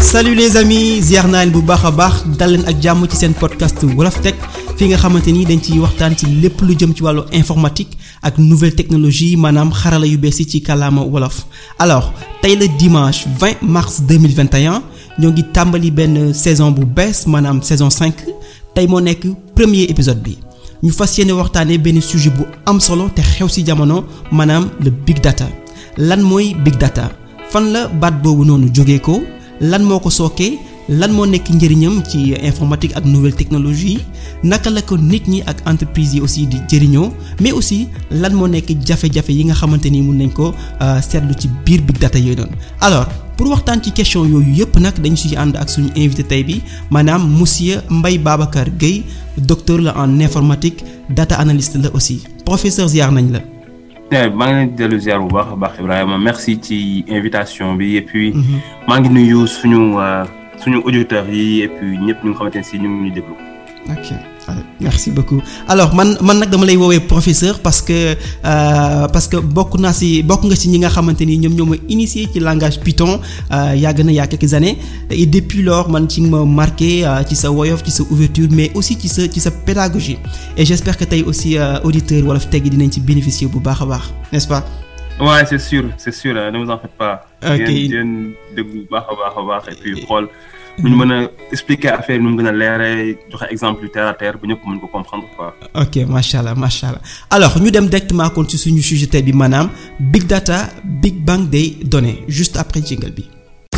salut les amis ziar naa leen bu baax a baax dal leen ak jàmm ci seen podcast Wolof Tech fi nga xamante ni dañ ciy waxtaan ci lépp lu jëm ci wàllu informatique ak nouvelle technologie maanaam xarala yu bees yi ci kàllaama wolof. alors tey la dimanche 20 mars 2021 ñoo ngi tàmbali benn saison bu bees maanaam saison 5 tey moo nekk premier épisode bi ñu fas yéene waxtaanee benn sujet bu am solo te xew ci jamono maanaam le big data lan mooy big data fan la baat boobu noonu jógee ko. lan moo ko sookee lan moo nekk njëriñam ci informatique ak nouvelle technologie naka la ko nit ñi ak entreprise yi aussi di jëriñoo mais aussi lan moo nekk jafe-jafe yi nga xamante ni mun nañ ko seetlu ci biir big data yooyu noonu alors pour waxtaan ci question yooyu yëpp nag dañu siy ànd ak suñu invité tey bi maanaam monsieur Mbaye Babacar Gueye docteur la en informatique data analyst la aussi professeur ziar nañ la. maa ngi leen di dellu ziar bu baax a baax Ibrahima merci ci invitation bi et puis. maa ngi nuyu suñu suñu auditeurs yi et puis ñëpp ñu nga xamante ne si ñu ngi ñuy déglu. ok merci beaucoup alors man man nag dama lay woowee professeur parce que euh, parce que bokk naa ci bokk nga ci ñi nga xamante ni ñoom ñoo ma initié ci langage Python yàgg na y a quelques années et depuis lors man ci ma marqué ci sa woyof ci sa ouverture mais aussi ci sa ci sa pédagogie et j'espère que tey aussi auditeur Wolof Tech dinañ ci bénéficier bu baax a baax n'est-ce pas. ouais c'est sûr c'est sûr ne vous en faites pas. ok yéen yéen dégg bu baax a baax a baax et puis xool. bu ñu mën a expliquer affaire nu mu gën a leeree joxe exemple yu terre à terre bu ñëpp mën ko comprendre quoi. ok macha allah macha allah alors ñu dem directement kon ci suñu sujet tey bi maanaam big data big bang des données juste après jingle bi.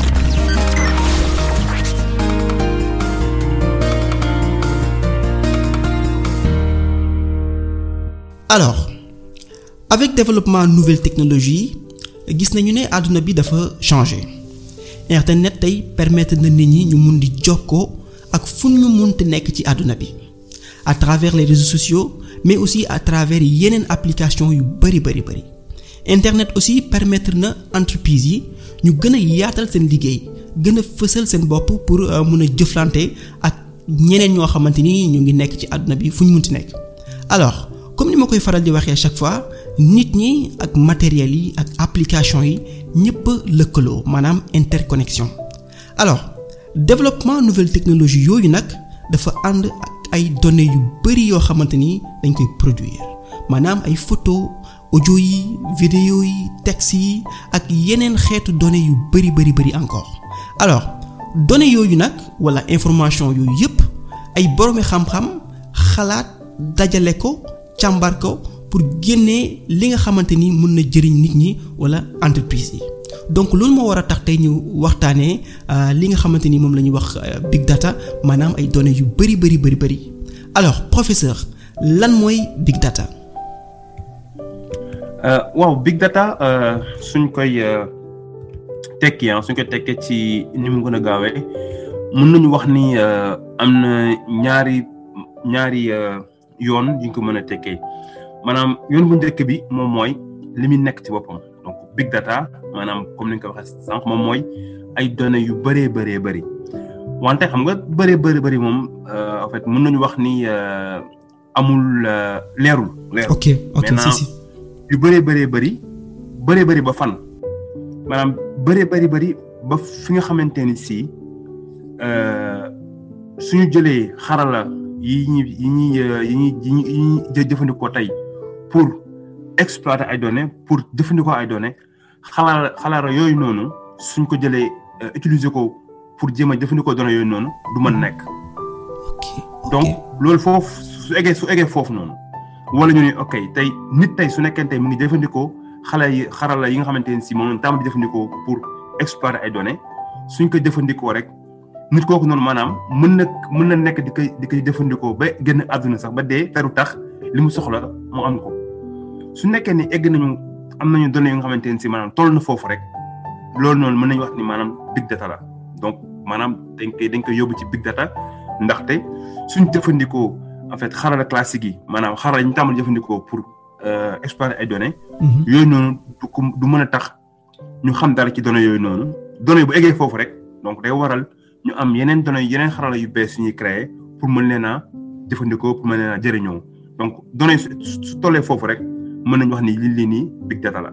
alors avec développement nouvelle technologie gis nañu ne àdduna bi dafa changer. internet tey permettre na nit ñi ñu mun di jokkoo ak fu ñu munti nekk ci àdduna bi à travers les réseaux sociaux mais aussi à travers yeneen application yu bari bari bari internet aussi permettre na entreprise yi ñu gën a yaatal seen liggéey gën a fësal seen bopp pour mun a jëflante ak ñeneen ñoo xamante ni ñu ngi nekk ci àdduna bi fu ñu munti nekk alors comme ni ma koy faral di waxee chaque fois nit ñi ak matériel yi ak application yi ñëpp lëkkaloo maanaam interconnexion alors développement nouvelle technologie yooyu nag dafa ànd ak ay données yu bari yoo xamante ni dañ koy produire maanaam ay photo audio yi vidéo yi texte yi ak yeneen xeetu données yu bari bari bari encore alors données yooyu nag walla information yooyu yëpp ay boroomi xam-xam xalaat dajale ko càmbar ko pour génnee li nga xamante ni mën na jëriñ nit ñi wala entreprise yi donc loolu moo war a tax tey ñu waxtaanee li nga xamante ni moom la ñuy wax big data maanaam ay données yu bari bari bari bari alors professeur lan mooy big data. waaw big data suñ koy tekki ah suñ koy tekkee ci ni mu gën a gaawee mën nañu wax ni am na ñaari ñaari yoon yu ñu ko mën a tekkee. maanaam yoon bu njëkk bi moom mooy li muy nekk ci boppam donc big data maanaam comme ni nga ko waxee sànq moom mooy ay données yu bëree bëree bëri wante xam nga bëree bëri bëri moom en fait mën nañu wax ni amul leerul. leerul ok ok si si yu bëree bëree bëri bëree bëri ba fan maanaam bëree bëri bëri ba fi nga xamante ni si suñu jëlee xarala yi ñuy yi ñuy yi ñuy yi ñuy jëfandikoo tey. pour exploiter ay données pour jëfandikoo ay données xalaat xalaat yooyu noonu suñ ko jëlee utiliser ko pour jéem a jëfandikoo données yooyu noonu du mën nekk. donc loolu foofu su eggee su eggee foofu noonu. wala ñu ne ok tey nit tey su nekkee tey mu ngi jëfandikoo xale yi xarala yi nga xamante ne si moom la tàmbali jëfandikoo pour exploiter ay données suñ ko jëfandikoo rek nit kooku noonu maanaam mën na mën na nekk di koy di koy jëfandikoo ba génn àdduna sax ba dee teru tax li mu soxla mu am ko. su nekkee ni egg nañu am nañu données yu nga xamante ne si maanaam toll na foofu rek loolu noonu mën nañu wax ni maanaam big data la donc maanaam dañ koy dañ koy yóbbu ci big data ndaxte suñ jëfandikoo en fait xarala classique yi maanaam xarala yi ñu tàmbali jëfandikoo pour exploiter ay données. yooyu noonu du ko du mën a tax ñu xam dara ci données yooyu noonu données bu eggee foofu rek donc day waral ñu am yeneen données yeneen xarala yu bees yu ñuy créer pour mën leen a jëfandikoo pour mën leen a jëriñoo donc données su tollee foofu rek. mën nañu wax ni lii lii nii big data la.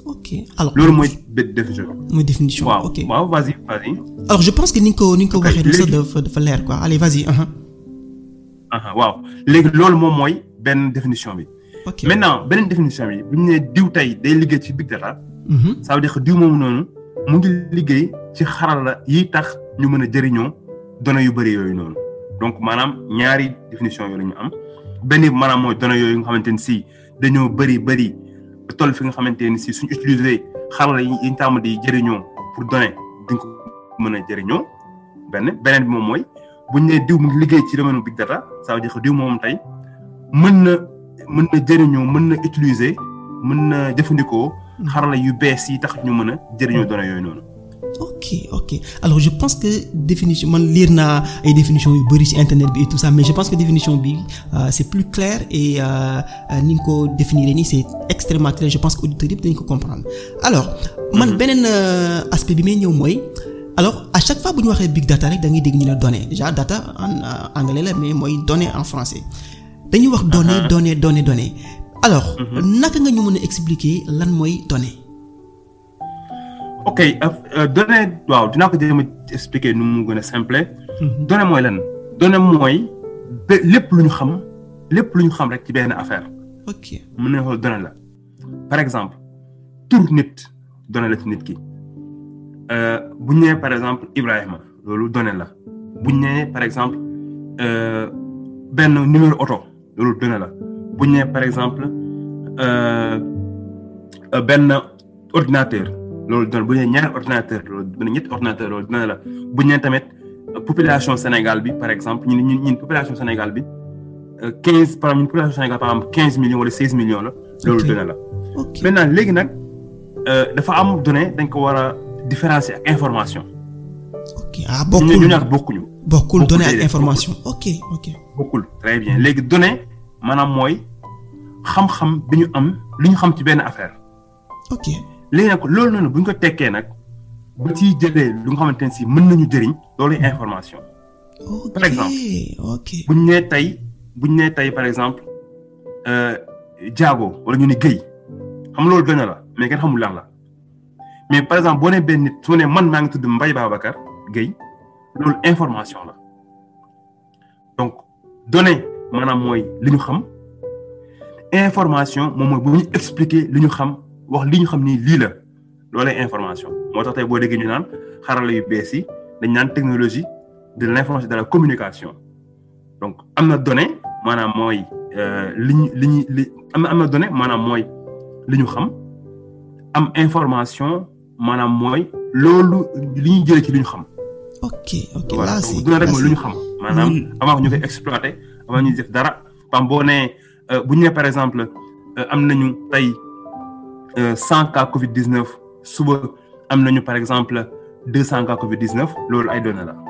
ok alors loolu mooy benn définition mooy définition waaw ok waaw vas-y vas-y alors je pense que ni nga ko ni nga ko Ok, waxee nii sax léegi- dafa dafa leer quoi allez vas-y aha aha waaw léegi loolu moom mooy benn définition bi ok maintenant beneen définition bi bu ñu nee diw tey day liggéey ci big data Mhm. ça veut dire que diw moomu noonu mu ngi liggéey ci xarala yi tax ñu mën a jëriñoo données yu bëri yooyu noonu donc maanaam ñaari définition yooyu la ñu am benn bi maanaam mooy données yooyu nga xamante ni si dañoo bëri bëri ba toll fi nga xamante ni si suñ utiliser xarala yi yi ñu tàmm di jëriñoo pour données duñ ko mën a jëriñoo benn beneen bi moom mooy bu ñu nee diw mu ngi liggéey ci domaine big data ça veut dire que diw moom tey mën na mën na jëriñoo mën na utiliser mën na jëfandikoo xarala yu bees yi tax ñu mën a jëriñoo données yooyu noonu. ok ok alors je pense que définition man lire naa ay définition yu bari ci internet bi et tout ça mais je pense que définition bi euh, c'est plus clair et euh, euh, ni nga ko définir nii c'est extrêmement clair je pense que auditeurs yëpp dañu ko comprendre alors man beneen euh, aspect bi may ñëw mooy alors à chaque fois bu ñu waxee big data rek da ngay dégg ñu ne données déjà data en euh, anglais la mais mooy données en français dañuy wax données Uh-huh. données données données alors naka nga ñu mën a expliquer lan mooy données ok euh, données waaw dinaa ko jéem a expliquer nu mu gën a simple. données mooy lan données mooy ba lépp lu ñu xam lépp lu ñu xam rek ci benn affaire ok mën nañu xool donnée la par exemple tur nit donnée la ci nit ki Euh, bu ñu nee par exemple Ibrahima loolu donnée la bu ñu nee par exemple euh, benn numéro oto loolu donnée la bu ñu nee par exemple euh, euh, benn ordinateur loolu donnée bu ñu nee ñaari ordinateur loolu benn ñetti ordinateur loolu donnée la bu ñu nee tamit euh, population Sénégal bi par exemple ñun ñun ñun population Sénégal bi quinze par exemple ñun population Sénégal par exemple quinze millions wala seize millions la loolu Ok. donnée la. ok maintenant léegi nag euh, dafa am donnée dañ ko war a différencier ak information. ok ah ñu bokkul ñu ñaar bokkuñu. bokkul bokkul données ak déedéet, information ok ok bokkul très bien léegi donnée maanaam mooy xam-xam bi ñu am li ñu xam ci benn affaire ok léegi nag loolu noonu bu ñu ko tekkee nag ba ciy jëlee lu nga xamante ne si mën nañu jëriñ loolu information. ok Par exemple. ok bu ñu nee tey bu ñu nee tey par exemple euh, Diago wala ñu ne Guèye xam loolu donnée la mais kenn xamul lan la mais par exemple boo nee benn nit su ne man maa ngi tudd Mbaye Babacar Guèye loolu information la donc donnée maanaam mooy li ñu xam information moom mooy bu ñu expliquer li ñu xam wax li ñu xam ni lii la loolee information moo tax tey boo déggee ñu naan xarala yu bees yi dañ naan technologie de l'information de la communication donc am na donnée maanaam mooy euh, li ñu li ñu li am na am na donnée maanaam mooy li ñu xam am information maanaam mooy loolu li ñu jëlee ci li ñu xam. ok ok voilà là donc c'est donnée rek là mooy lu ñu c'est- xam. maanaam Oui. avant que ñu koy exploiter avant ñuy def dara pam boo nee euh, bu ñu nee par exemple euh, am nañu tey cent cas Covid 19 suba am nañu par exemple deux cent cas Covid 19 loolu ay données la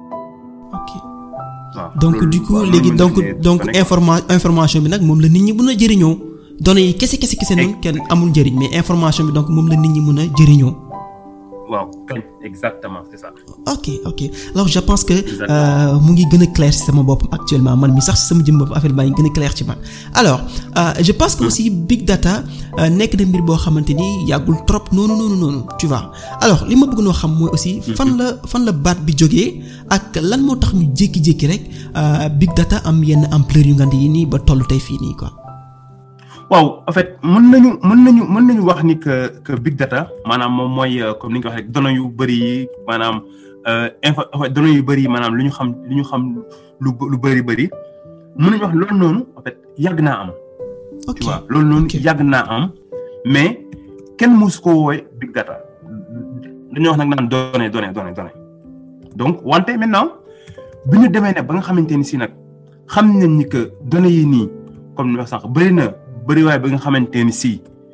ok waaw. donc loolu- du coup waaw, loolu léegi mën donc nañu ne donc données. informa information bi nag moom la nit ñi mën a jëriñoo données yi kese kese kese noonu kenn amul njëriñ mais information bi donc moom la nit ñi mën a jëriñoo waaw kañ exactement c'est ça. ok ok alors je pense que Exactement. euh, mu ngi gën a clair ci sama bopp actuellement man mi sax ci sama jëm bopp affaire baa ngi gën a clair ci man alors euh, je pense que aussi big data euh, nekk na mbir boo xamante ni yàggul trop noonu noonu noonu tu vois alors li ma bëgg noo xam mooy aussi fan la fan la baat bi jógee ak lan moo tax ñu jékki-jékki rek euh, big data am yenn ampleur yu ngand yi nii ba tollu tey fii nii quoi waaw en fait mën nañu mën nañu mën nañu wax ni que que big data maanaam moom mooy euh, comme ni nga ko waxee rek données yu bëri yi maanaam euh, info en fait données yu bëri yi maanaam lu ñu xam lu ñu xam lu lu bëri bëri mën nañu wax loolu noonu en fait yàgg naa am. ok tu vois loolu noonu ok. yàgg naa am mais kenn mosu ko woowee big data dañoo wax nag naan données données données données donc wante maintenant bi ñu demee ne ba nga xamante ni si nag xam nañ ni que données yi nii comme ni wax sànq bëri na bëri waaye ba nga xamante ni si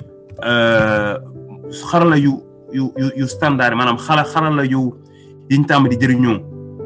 euh, xarala yu yu yu yu standard yi maanaam xala xarala yu yiñ tàmm di jëriñoo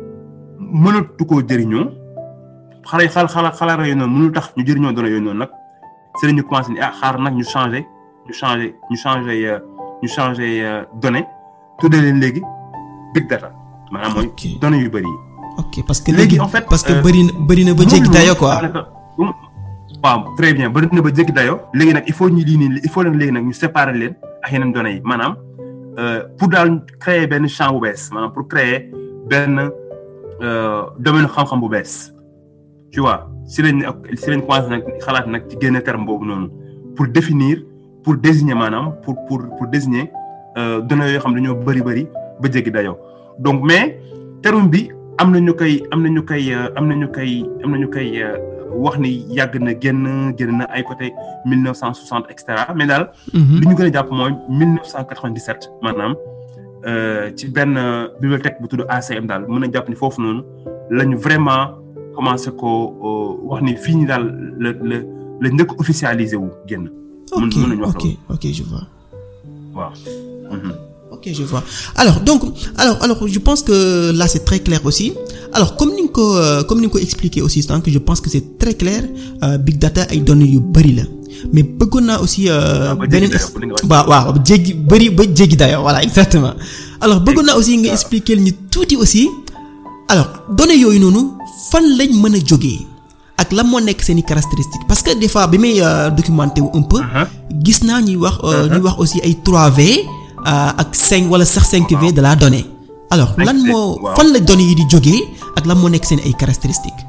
mënatu koo jëriñoo xale xal xala xalaat yooyu noonu mënul tax ñu jëriñoo données yooyu noonu nag c'est la ñu commencé ni ah xaar nag ñu changé ñu changé ñu changé euh, ñu changé euh, données tuddee leen léegi big data maanaam mooy Ok. données yu bëri yi. ok parce que Léegi, léegi en fait, parce que euh, bëri na bëri na ba jéggi loolu dayo quoi daanaka, um, waaw très bien bëri na ba jéggi dayo léegi nag il faut ñu lii nii il faut nag léegi nag ñu séparer leen ak yeneen données yi maanaam pour daal créer benn champ bu bees maanaam pour créer benn domaine xam-xam bu bees tu vois si lañ si lañ commencé nag xalaat nag ci génne terme boobu noonu pour définir pour désigner maanaam pour pour pour désigner données yoo xam dañoo bëri bëri ba jéggi dayoo donc mais terme bi am na ñu koy am na ñu koy am na ñu koy am na ñu koy wax ni yàgg na génn génn na ay côté mille neuf cent soixante et cetera mais daal. li ñu gën a jàpp mooy mille neuf cent quatre-vingt-dix-sept maanaam ci benn bibliothèque bu tudd ACM daal mën a jàpp ni foofu noonu la ñu vraiment commencé ko wax ni fii nii daal la la la njëkk officialisé wu génn. ok mën nañu wax ok ok je vois. waaw. ok je vois alors donc alors alors je pense que là c'est très clair aussi alors comme ni nga ko comme ni nga ko expliqué aussi donc je pense que c'est très clair big data ay données yu bari la mais bëggoon naa aussi. beneen waaw waaw jéggi bari ba jéggi dayoo voilà exactement. alors bëggoon naa aussi nga expliquer ñu tuuti aussi alors données yooyu noonu fan lañ mën a jógee ak lan moo nekk seeni caractéristiques parce que des fois bi may documenté wu un peu. gis naa ñuy wax ñuy wax aussi ay 3V. ak cinq wala sax cinq V de la donnée. alors lan moo fan la données yi di jógee ak lan moo nekk seen ay caractéristiques.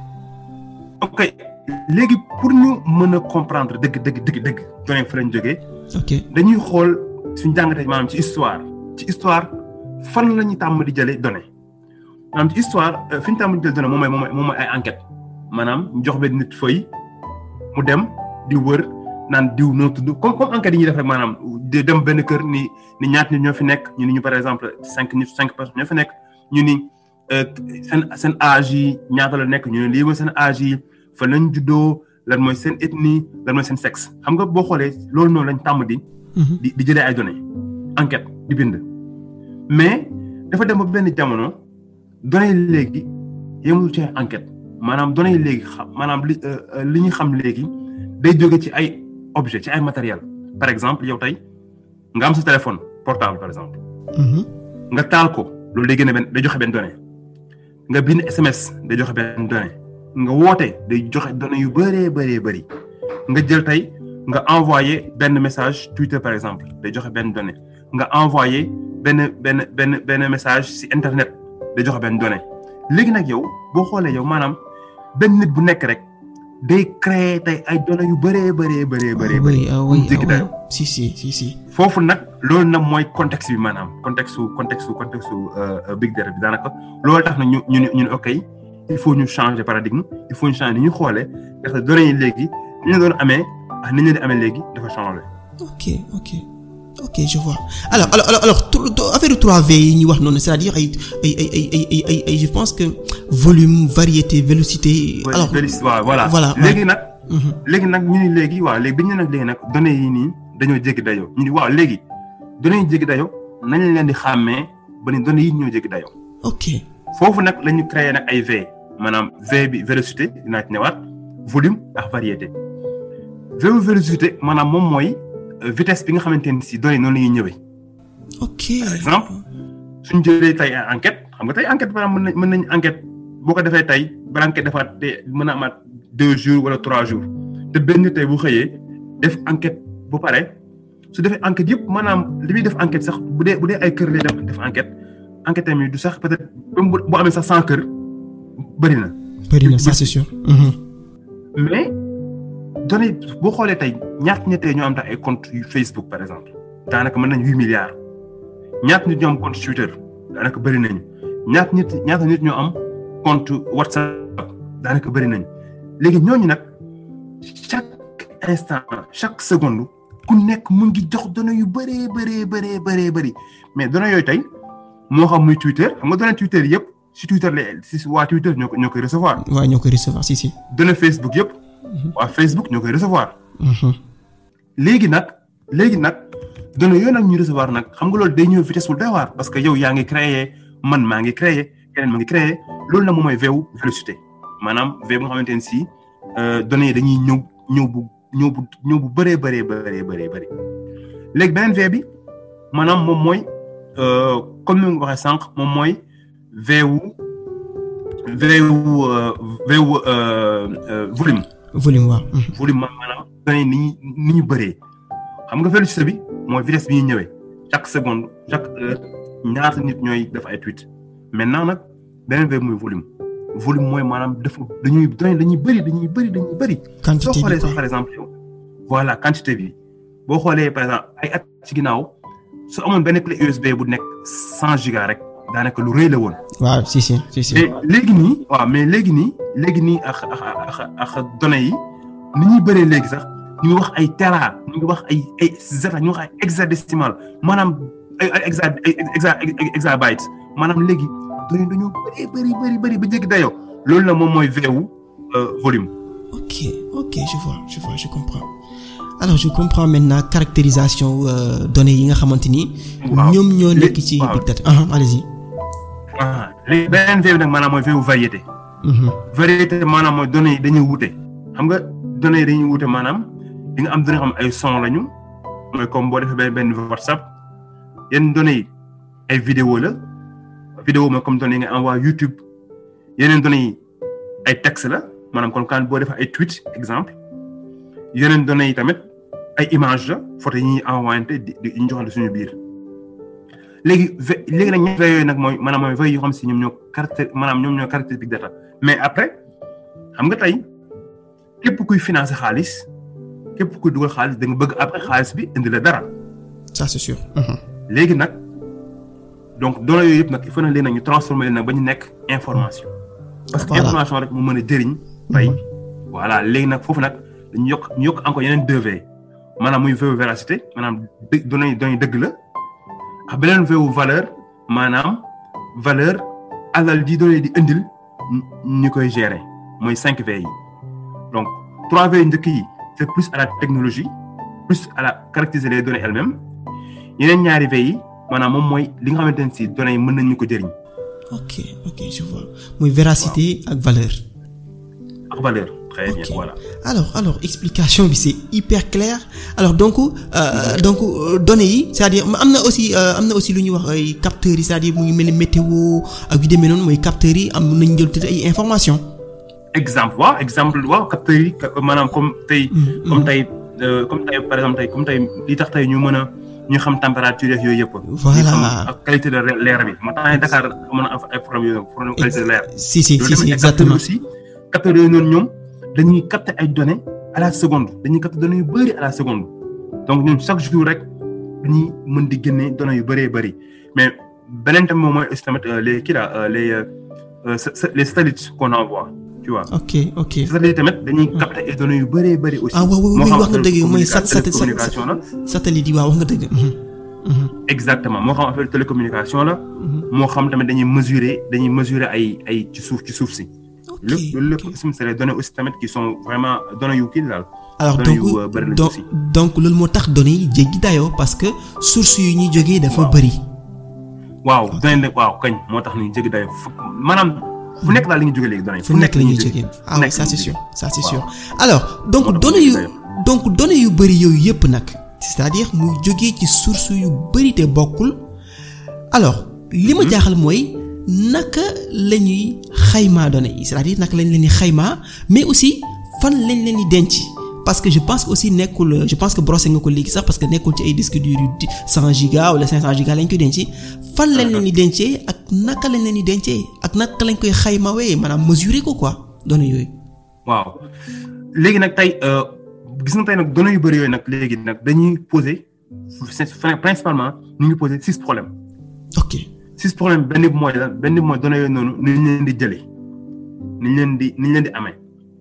ok léegi pour ñu mën a comprendre dëgg dëgg dëgg dëgg données fa lañ jógee. ok dañuy xool suñu jàngatee maanaam ci histoire ci histoire fan la ñu tàmm di jëlee données maanaam ci histoire fi ñu tàmm di jëlee données moom mooy moom mooy ay enquête maanaam ñu jox benn nit feuille mu dem di wër. naan diw noo tudd comme comme enquête yi ñuy def rek maanaam de dem benn kër ni ni ñaata nit ñoo fi nekk ñu ni ñu par exemple cinq nit cinq personnes ñoo fi nekk ñu ni seen seen âge yi ñaata la nekk ñu ne lii mooy seen âge yi fa lañ juddoo lan mooy seen ethnie lan mooy seen sexe xam nga boo xoolee loolu noonu lañ tàmm di. di di jëlee ay données enquête di bind. mais dafa dem ba benn jamono données yi léegi yemul ci enquête maanaam données yi léegi xam maanaam li li ñu xam léegi day jóge ci ay. objet ci ay matériel par exemple yow tey nga am sa téléphone portable par exemple. nga taal ko loolu day génne benn day joxe benn donnée. nga bind SMS day joxe benn donnée. nga woote day joxe données yu bëree bëree bëri. nga jël tey nga envoyé benn message Twitter par exemple day joxe benn donnée. nga envoyé benn benn benn benn message ci internet day joxe benn donnée. léegi nag yow boo xoolee yow maanaam benn nit bu nekk rek. day créer tey ay données yu bëree bëree bëree bëree bëri jéggi dayo si si si si foofu nag loolu nag mooy contexte bi maanaam contexte su contexte su contexte su big data bi daanaka loolu tax na ñu ñu ñu ne ok il faut ñu changer paradigme il faut ñu changer ni ñu xoolee parce que données yi léegi ni ñu doon amee ak ni ñu di amee léegi dafa changer. ok ok ok je vois alors alors alors affaire 3V yi ñuy wax noonu c'est-à-dire ay ay ay ay ay ay ay je pense que volume variété vélocité. alors voilà voilà léegi nag. léegi nag ñu ni léegi waaw léegi bi ñu nag léegi nag données yi nii dañoo jéggi dayoo ñu ni waaw léegi données yi jéggi dayoo nañ leen di xàmmee ba ni données yi ñoo jéggi dayoo. ok foofu nag la ñu créé nag ay V maanaam V bi vélocité dinaa ci ñëwaat volume ak variété V vélocité maanaam moom mooy. vitesse bi nga xamante ni si données noonu la ñuy ñëwee. ok par exemple suñ jëlee tey enquête xam nga tey enquête par exemple mën nañ mën nañ enquête boo ko defee tey ba enquête defaat te mën a amaat deux jours wala trois jours te benn tey bu xëyee def enquête bu pare su defee enquête yëpp maanaam li muy def enquête sax bu dee bu dee ay kër lay def def enquête enquête tamit du sax peut-être même bu amee sax cent kër bëri na. bëri na ça c'est sûr. mais. données boo xoolee tey ñaata nit tey ñoo am tax ay compte yu Facebook par exemple daanaka mën nañ huit milliards ñaata nit ñoo am compte Twitter daanaka bëri nañu ñaata nit ñaata nit ñoo am compte WhatsApp daanaka bëri nañu léegi ñooñu nag chaque instant chaque seconde ku nekk mu ngi jox données yu bëree bëree bëree bëree bëri mais données yooyu tey moo xam muy Twitter xam nga données Twitter yëpp si Twitter la si waa Twitter ñoo ko ñoo koy recevoir. waaw ñoo koy recevoir si si. données Facebook yëpp. waa Facebook ñoo koy recevoir. léegi nag léegi nag données yooyu nag ñu recevoir nag xam nga loolu day ñëw vitesse bu doy waar parce que yow yaa ngi créé man maa ngi créé keneen maa ngi créé loolu nag moom mooy veewu vélocité maanaam V bu nga xamante ne si données yi dañuy ñëw ñëw bu ñëw bu ñëw bu bëree bëree bëree bëree bëri. léegi beneen V bi maanaam moom mooy comme ni nga waxee sànq moom mooy veewu veewu veewu volume. volume waaw. volume maanaam données ni ñu ni ñu bëree xam nga vélocité bi mooy vitesse bi ñuy ñëwee chaque seconde chaque heure ñaata nit ñooy def ay tweet maintenant nag beneen V muy volume volume mooy maanaam dafa dañuy dañuy bëri dañuy bëri dañuy bëri. quantité soo bi xoolee sax par exemple yow voilà quantité bi boo xoolee par exemple ay at ci ginnaaw su amoon benn clé USB bu nekk cent giga rek daanaka lu rëy la woon. waaw si si si si. mais léegi nii waaw mais léegi nii léegi nii ak ak ak ak données yi ni ñuy bëree léegi sax ñu ngi wax ay tera ñu ngi wax ay ay zeta ñu ngi wax ay hexadécimal maanaam ay ay exa ay exa exabytes maanaam léegi données dañoo bëri bëri bëri bëri ba jéggi dayoo loolu la moom mooy veewu volume. ok ok je vois je vois je comprends alors je comprends maintenant caractérisation euh, données yi nga xamante ni. waaw ñoom ñoo nekk ci waaw. big data ah allez-y. ah léegi beneen veewu nag maanaam mooy veewu variété. Mhm. variété maanaam mooy données yi dañuy wute xam nga données yi dañuy wute maanaam di nga am données xam ay son lañu mooy comme boo defee benn benn WhatsApp yenn données yi ay vidéo la vidéo mooy comme données yi nga envoyé YouTube yeneen données yi ay texte la maanaam kon kan boo defee ay tweet exemple yeneen données yi tamit ay image la photo yi ñuy envoyé di di ñu joxante suñu biir léegi ve léegi nag ñetti yooyu nag mooy maanaam mooy veille yoo xam si ñoom ñoo caractér maanaam ñoom ñoo caractér big data mais après xam nga tey képp kuy financer xaalis képp kuy dugal xaalis da nga bëgg après xaalis bi indi la dara ça c'est sûr. Mhm. léegi nag donc données yooyu yëpp nag il faut nag léegi nag ñu transformer leen nag ba ñu nekk information. parce que Voilà. information rek mu mën a jëriñ. tey voilà léegi nag foofu nag dañu yokk ñu yokk encore yeneen deux V maanaam muy V véracité maanaam dë données yi données yi dëgg la ak beneen V valeur maanaam valeur alal ji données yi di indil ñu- ñu koy gérer mooy cinq V yi donc trois V njëkk yi c'est plus à la technologie plus à la caractériser les données elles-mêmes yeneen ñaari V yi maanaam moom mooy li nga xamante ne si données yi mën nañu ko jëriñ ok ok je vois muy véracité ak valeur. ak valeur très bien Ok. voilà alors alors explication bi c'est hyper clair alors donc euh, donc euh, données yi c'est-à-dire am na aussi euh, am na aussi lu ñuy wax ay capteurs yi c'est-à-dire mu ngi mel ni météo ak yu demee noonu mooy capteurs yi am nañu jël tuuti ay informations. exemple waaw exemple waaw capteurs yi ka- maanaam comme tey Mm, comme mm. tey euh, comme tey par exemple tey comme tey li tax tey ñu mën a ñu xam température yeeg yooyu yëpp Voilà. ñu xam ak qualité de re- leer bi moo tax Dakar mën a am ay problème yooyu problème qualité de l'air si si si loolu si tamit ay capteurs exactement. aussi capteurs yooyu noonu ñoom dañuy capter ay données à la seconde dañuy capter données yu bëri à la seconde donc ñun chaque jour rek dañuy mën di génne données yu bëree bëri mais beneen tamit moom mooy aussi tamit euh, les kii là euh, les euh, euh, sa- sa- les satellites qu'on envoie tu vois ok ok. satellites tamit dañuy capter ay données yu bëree bëri aussi ah waaw waaw moo oui xam wax nga affaire dëgg mooy sat sat télécommunication la satellite yi waaw wax nga dëgg. Mhm. Mhm. exactement moo xam affaire télécommunication la moo xam tamit dañuy mesurer dañuy mesurer ay ay ci suuf ci suuf si ok lépp loolu lépp ok. aussi c'est les données aussi tamit qui sont vraiment données yu kii daal alors données donc yu, euh, bëri lañ donc aussi. donc loolu moo tax données yi jéggi dayoo parce que source yu ñuy jógee dafa Waaw. bëri. waaw données nag waaw kañ moo tax ñu jéggi dayo fu maanaam fu nekk daal la ñuy jógee léegi données fu nekk la ñuy jógee ah oui nekk ça la c'est ñuy sûr ça c'est Waaw. sûr alors donc Moo tax données mu yu jéggi donc données yu bëri yooyu yëpp nag c'est-à-dire muy jógee ci source yu bëri te bokkul alors li ma jaaxal mooy naka la ñuy xaymaa données yi c'est-à-dire naka lañ leen di xaymaa mais aussi fan lañ leen di denc parce que je pense que aussi nekkul je pense que brossé nga ko léegi sax parce que nekkul ci ay disques durs yu di 100 giga wala 500 giga lañ koy denc fan lañ leen di dencee ak naka lañ leen di dencee ak naka lañ koy xaymawee maanaam mesurer ko quoi données yooyu. waaw léegi nag tey euh, gis nga tey nag données yu bëri yooyu nag léegi nag dañuy poser c'est- principalement ñu ngi poser six problèmes ok six problèmes benn bi mooy lan benn bi mooy données yooyu noonu ni ñu leen di jëlee ni ñu leen di ni ñu leen di amee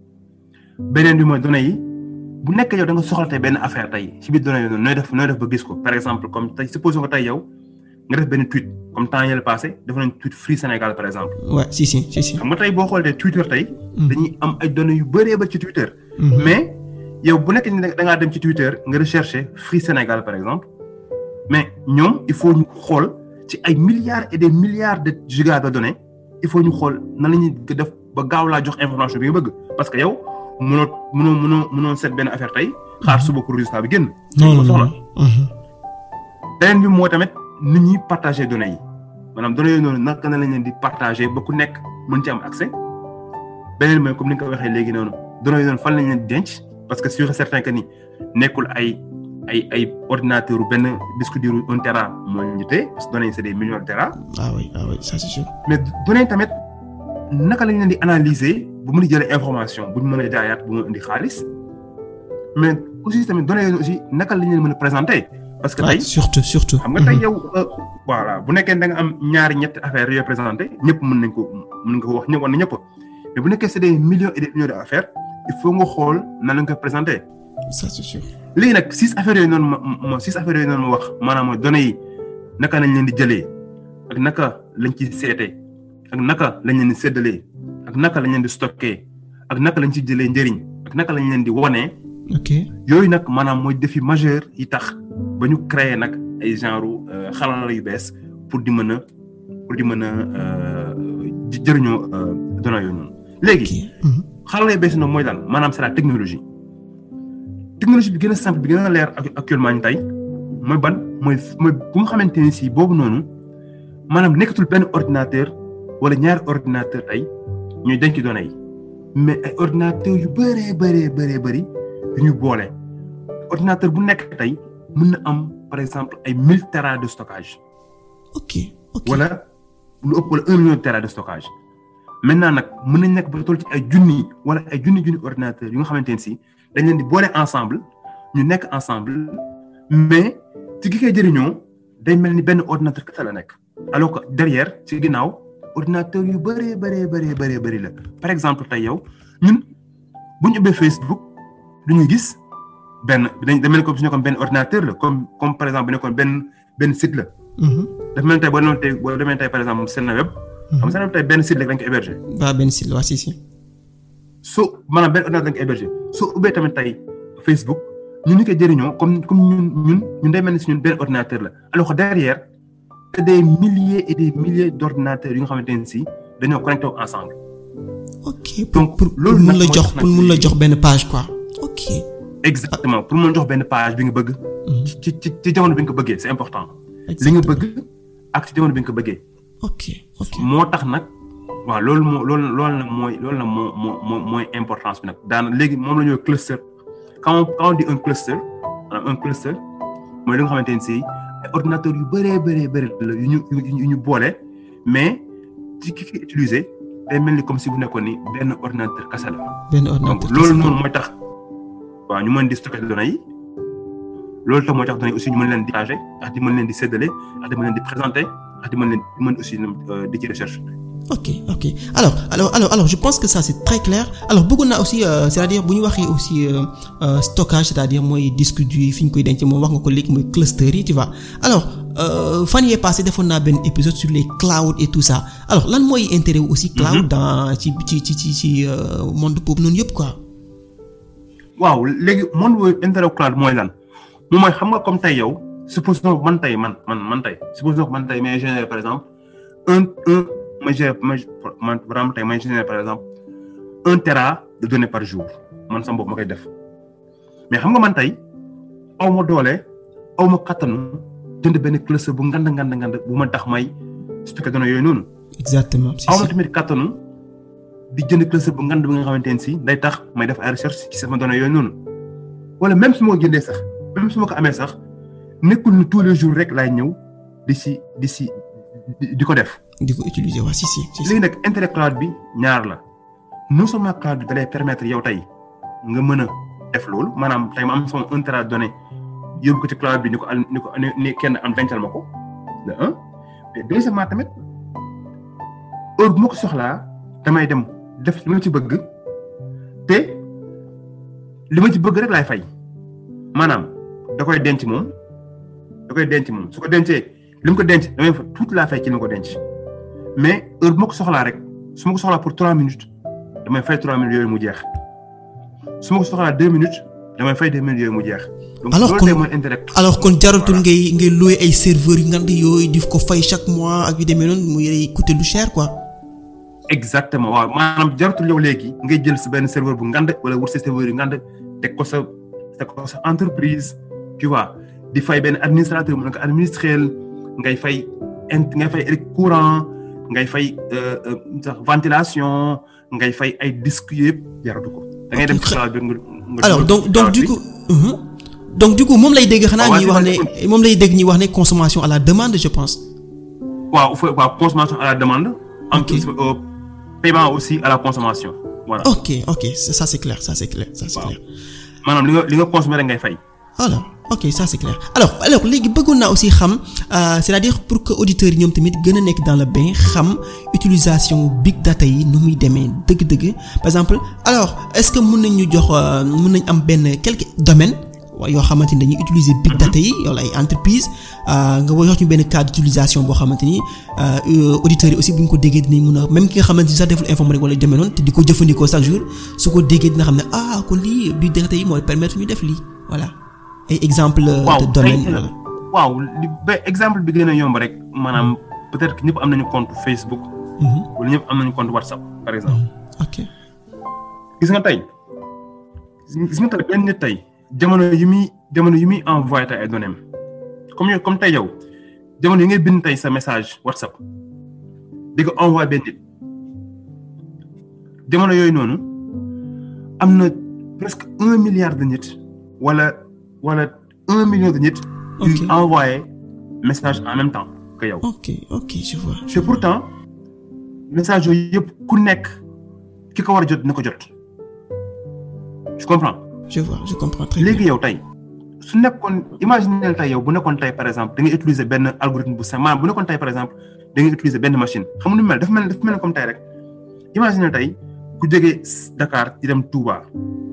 beneen bi mooy données yi bu nekk yow da nga soxla tey benn affaire tey ci biir données yooyu noonu nooy def nooy def ba gis ko par exemple comme tey supposons que tey yow nga def benn tweet comme temps yële passé def nañ tweet Free Sénégal par exemple ouais si si si si. xam nga tey boo xoolee Twitter tey dañuy am ay données yu bëree ba ci Twitter Mhm. mais yow bu nekk ni da ngaa dem ci Twitter nga rechercher Free Sénégal par exemple mais ñoom il faut ñu xool ci ay milliards et des milliards de gigas de données il faut ñu xool nan la ñuy def ba gaaw laa jox information bi nga bëgg parce que yow mënoo mënoo mënoo mënoo seet benn affaire tey xaar suba pour résultat bi génn. non non soxla non. Mhm. beneen bi moo tamit nit ñuy partager données yi maanaam données yooyu noonu naka na lañ leen di partager ba ku nekk mën ci am accès beneen mooy comme ni nga ko waxee léegi noonu données yooyu noonu fan lañ leen di denc parce que sûr et certain que ni nekkul ay ay ay ordinateur benn disque dur un tera moo ñu téye parce que données yi c'est des millions de tera. ah oui ah oui ça c'est sûr. mais données tamit naka lañ leen di analyser bu mën a jëlee information bu ñu mën a jaayaat bu mën a indi xaalis mais aussi tamit données yooyu aussi naka lañ leen mën a présenter. parce que tey surtout surtout. xam nga tey yow voilà bu nekkee da nga am ñaari ñetti affaires yoo présenté ñëpp mën nañ ko mën nga ko wax ñëpp war na ñëpp mais bu nekkee c'est des millions et des millions d'affaires il faut nga xool nan la nga koy présenter. ça c'est sûr. léegi nag six affaires yooyu noonu ma ma six affaires yooyu noonu ma wax maanaam mooy données yi naka lañ leen di jëlee ak naka lañ ciy seetee ak naka lañ leen di séddalee ak naka lañ leen di stocké ak naka lañ ci jëlee njëriñ ak naka lañ leen di wonee. ok yooyu nag maanaam mooy défi majeur yi tax ba ñu créer nag ay genre xarala yu bees pour di mën a pour di mën a jëriñoo données yooyu noonu. léegi xarala yu bees yi noonu mooy lan maanaam c'est la technologie. technologie bi gën a simple bi gën a leer actuellement ni tey mooy ban mooy mooy bu nga xamante ni si boobu noonu maanaam nekkatul benn ordinateur wala ñaari ordinateur tey ñuy denc données yi mais ay ordinateur yu bëree bëree bëree bëri yu ñu boole ordinateur bu nekk tey mën na am par exemple ay mille tera de stockage. ok ok wala lu ëpp wala un million de tera de stockage maintenant nag mën nañ nekk ba toll ci ay junni wala ay junni junni ordinateur yu nga xamante ne si dañ leen di boole ensemble ñu nekk ensemble mais ci ki koy jëriñoo day mel ni benn ordinateur kese la nekk alors que derrière ci ginnaaw ordinateur yu bëree bëree bëree bëree bëri la par exemple tey yow ñun bu ñu ubbee Facebook du ñu gis benn dañ mel ni comme su ñu nekkoon benn ordinateur la comme comme par exemple bu nekkoon benn benn site la. dafa mel ni tey boo demoon tey boo demee tey par exemple Seneweb. xam nga Seneweb tey benn site la dañ ko héberger. waaw benn site la waa si si. soo maanaam benn ordinateur dañ ko héberger soo ubbee tamit tey Facebook ñun ñu koy jëriñoo comme comme ñun ñun ñun day mel ni si ñun benn ordinateur la alors que derrière c'est des milliers et des milliers d'ordinateurs yu nga xamante ne si dañoo connecté ensemble. ok donc pour pour mun la jox pour mun la jox benn page quoi ok. exactement pour mun jox benn page bi nga bëgg. ci ci ci jamono bi nga ko bëggee c'est important. li nga bëgg ak ci jamono bi nga ko bëggee. ok ok moo tax nag. waaw loolu moo loolu loolu nag mooy loolu nag moo moo mooy importance bi nag daan léegi moom la ñuy cluster quand on quand on dit un cluster maanaam un cluster mooy li nga xamante ne si ay ordinateurs yu bëree bëree bëri la yu ñu yu ñu boole mais ci ki ki utiliser day mel ni comme si bu nekkoon ni benn ordinateur kese la. benn ordinateur donc loolu noonu mooy tax waaw ñu mën di stocker données yi loolu tax mooy tax données aussi ñu mën leen di partager ak di mën leen di séddale ak di mën leen di présenter ak di mën leen di mën aussi di ci recherche. ok ok alors alors alors alors je pense que ça c'est très clair alors bëggoon naa aussi euh, c'est-à-dire bu ñu waxee aussi euh, euh, stockage c'est-à-dire mooy disque dur yi fi ñu koy denc moom wax nga ko léegi mooy cluster yi tu vois alors fan yee passé defoon naa benn épisode sur les clouds et tout ça alors lan mooy intérêt aussi cloud dans ci ci ci ci ci monde boobu noonu yëpp quoi. waaw léegi monde boobu intérêt cloud mooy lan moom mooy xam nga comme tey yow supposons man tey man man man tey supposons man tey may générer par exemple un un. ma gère ma man vraiment tey may générer par exemple un tera de données par jour man sama bopp ma koy def mais xam nga man tey aw ma doole aw ma kattanu jënd benn cluster bu ngand ngand ngand bu ma tax may stocké données yooyu noonu. exactement aw ma tamit kattanu di jënd cluster bu ngand bi nga xamante ne si day tax may def ay recherche ci sama données yooyu noonu wala même su ma ko jëndee sax même su ma ko amee sax nekkul ni tous les jours rek laay ñëw di si di si di ko def. di ko utiliser waa si si. léegi nag intérêt cloud bi ñaar la non seulement cloud bi da lay permettre yow tey nga mën a def loolu maanaam tey ma am sama un tera données yóbbu ko ci cloud bi ni ko al ni ko ni kenn am dencal ma ko de un mais deuxièmement tamit heure bu ma ko soxlaa damay dem def li ma ci bëgg te li ma ci bëgg rek laay fay maanaam da koy denc moom da koy denc moom su ko dencee li mu ko denc damay fa tuuti laa fay ci li ma ko denc. mais heure bu ma ko soxlaa rek su ma ko soxlaa pour trois minutes damay fay trois minutes yooyu mu jeex su ma ko soxlaa deux minutes damay fay deux minutes yooyu mu jeex. donc alors loolu kon tey mooy intérêt. alors kon jaratul ngay ngay louer ay serveurs yu ngand yooyu di ko fay chaque mois ak yu demee noonu muy lay coûter lu cher quoi. exactement waaw maanaam jaratul yow léegi ngay jël sa benn serveur bu ngand wala wut sa serveur yu ngand teg ko sa teg ko sa entreprise tu vois di fay benn administrateur mu ne ko administrer ngay fay int ngay fay courant. ngay fay sax ventilation ngay fay ay disques yëpp jaratu ko. da ngay dem ci cloud bi nga alors donc donc du coup. donc du coup moom lay dégg xanaa waaw, ñuy c'est wax pas ne moom lay dégg ñuy wax ne consommation à la demande je pense. waaw fa- waaw consommation à la demande. en Ok. plus euh, paiement aussi à la consommation. voilà ok ok ça ça, c'est clair ça c'est clair ça c'est Waaw. clair. maanaam li nga li nga consommé rek ngay fay. voilà ok ça c'est clair alors alors léegi bëggoon naa aussi xam euh, c'est-à-dire pour que auditeurs yi ñoom tamit gën a nekk dans le bain xam utilisation big data yi nu muy demee dëgg-dëgg par exemple alors est-ce que mën nañ ñu jox euh, mën nañ am benn quelques domaines wa- yoo xamante ni dañuy utiliser big data yi wala ay entreprises euh, nga wax ñu benn cas d'utilisation boo xamante ni euh, auditeurs yi aussi bu ñu ko déggee dinañ mën a même ki nga xamante ni sax deful informatique wala demee noonu te di ko jëfandikoo chaque jour su ko déggee dina xam ne ah kon lii big data yi mooy permettre ñu def lii voilà. ay exemple euh, waaw de domaine tey, voilà. waaw li ba exemple bi gën a yomb rek maanaam peut-être que ñëpp am nañu compte Facebook. Mhm. wala ñëpp am nañu compte WhatsApp par exemple. ok gis nga tey gis nga tey benn nit tey jamono yi muy jamono yi muy envoyé tey ay données am comme yow comme tey yow jamono yi ngay bind tey sa message WhatsApp di ko envoyé benn nit jamono yooyu noonu am na presque un milliard de nit wala wala un million de nit. yuy Ok. envoyé message en même temps que yow. ok ok je vois te pourtant message yooyu yëpp ku nekk ki ko war a jot na ko jot je comprends je vois je comprends très bien léegi yow tey su nekkoon imaginez tey yow bu nekkoon tey par exemple da ngay utiliser benn algorithme bu simple maanaam bu nekkoon tey par exemple da ngay utiliser benn machine xam nga nu mu mel dafa mel dafa mel ni comme tey rek imaginez tey ku jógee Dakar di dem Touba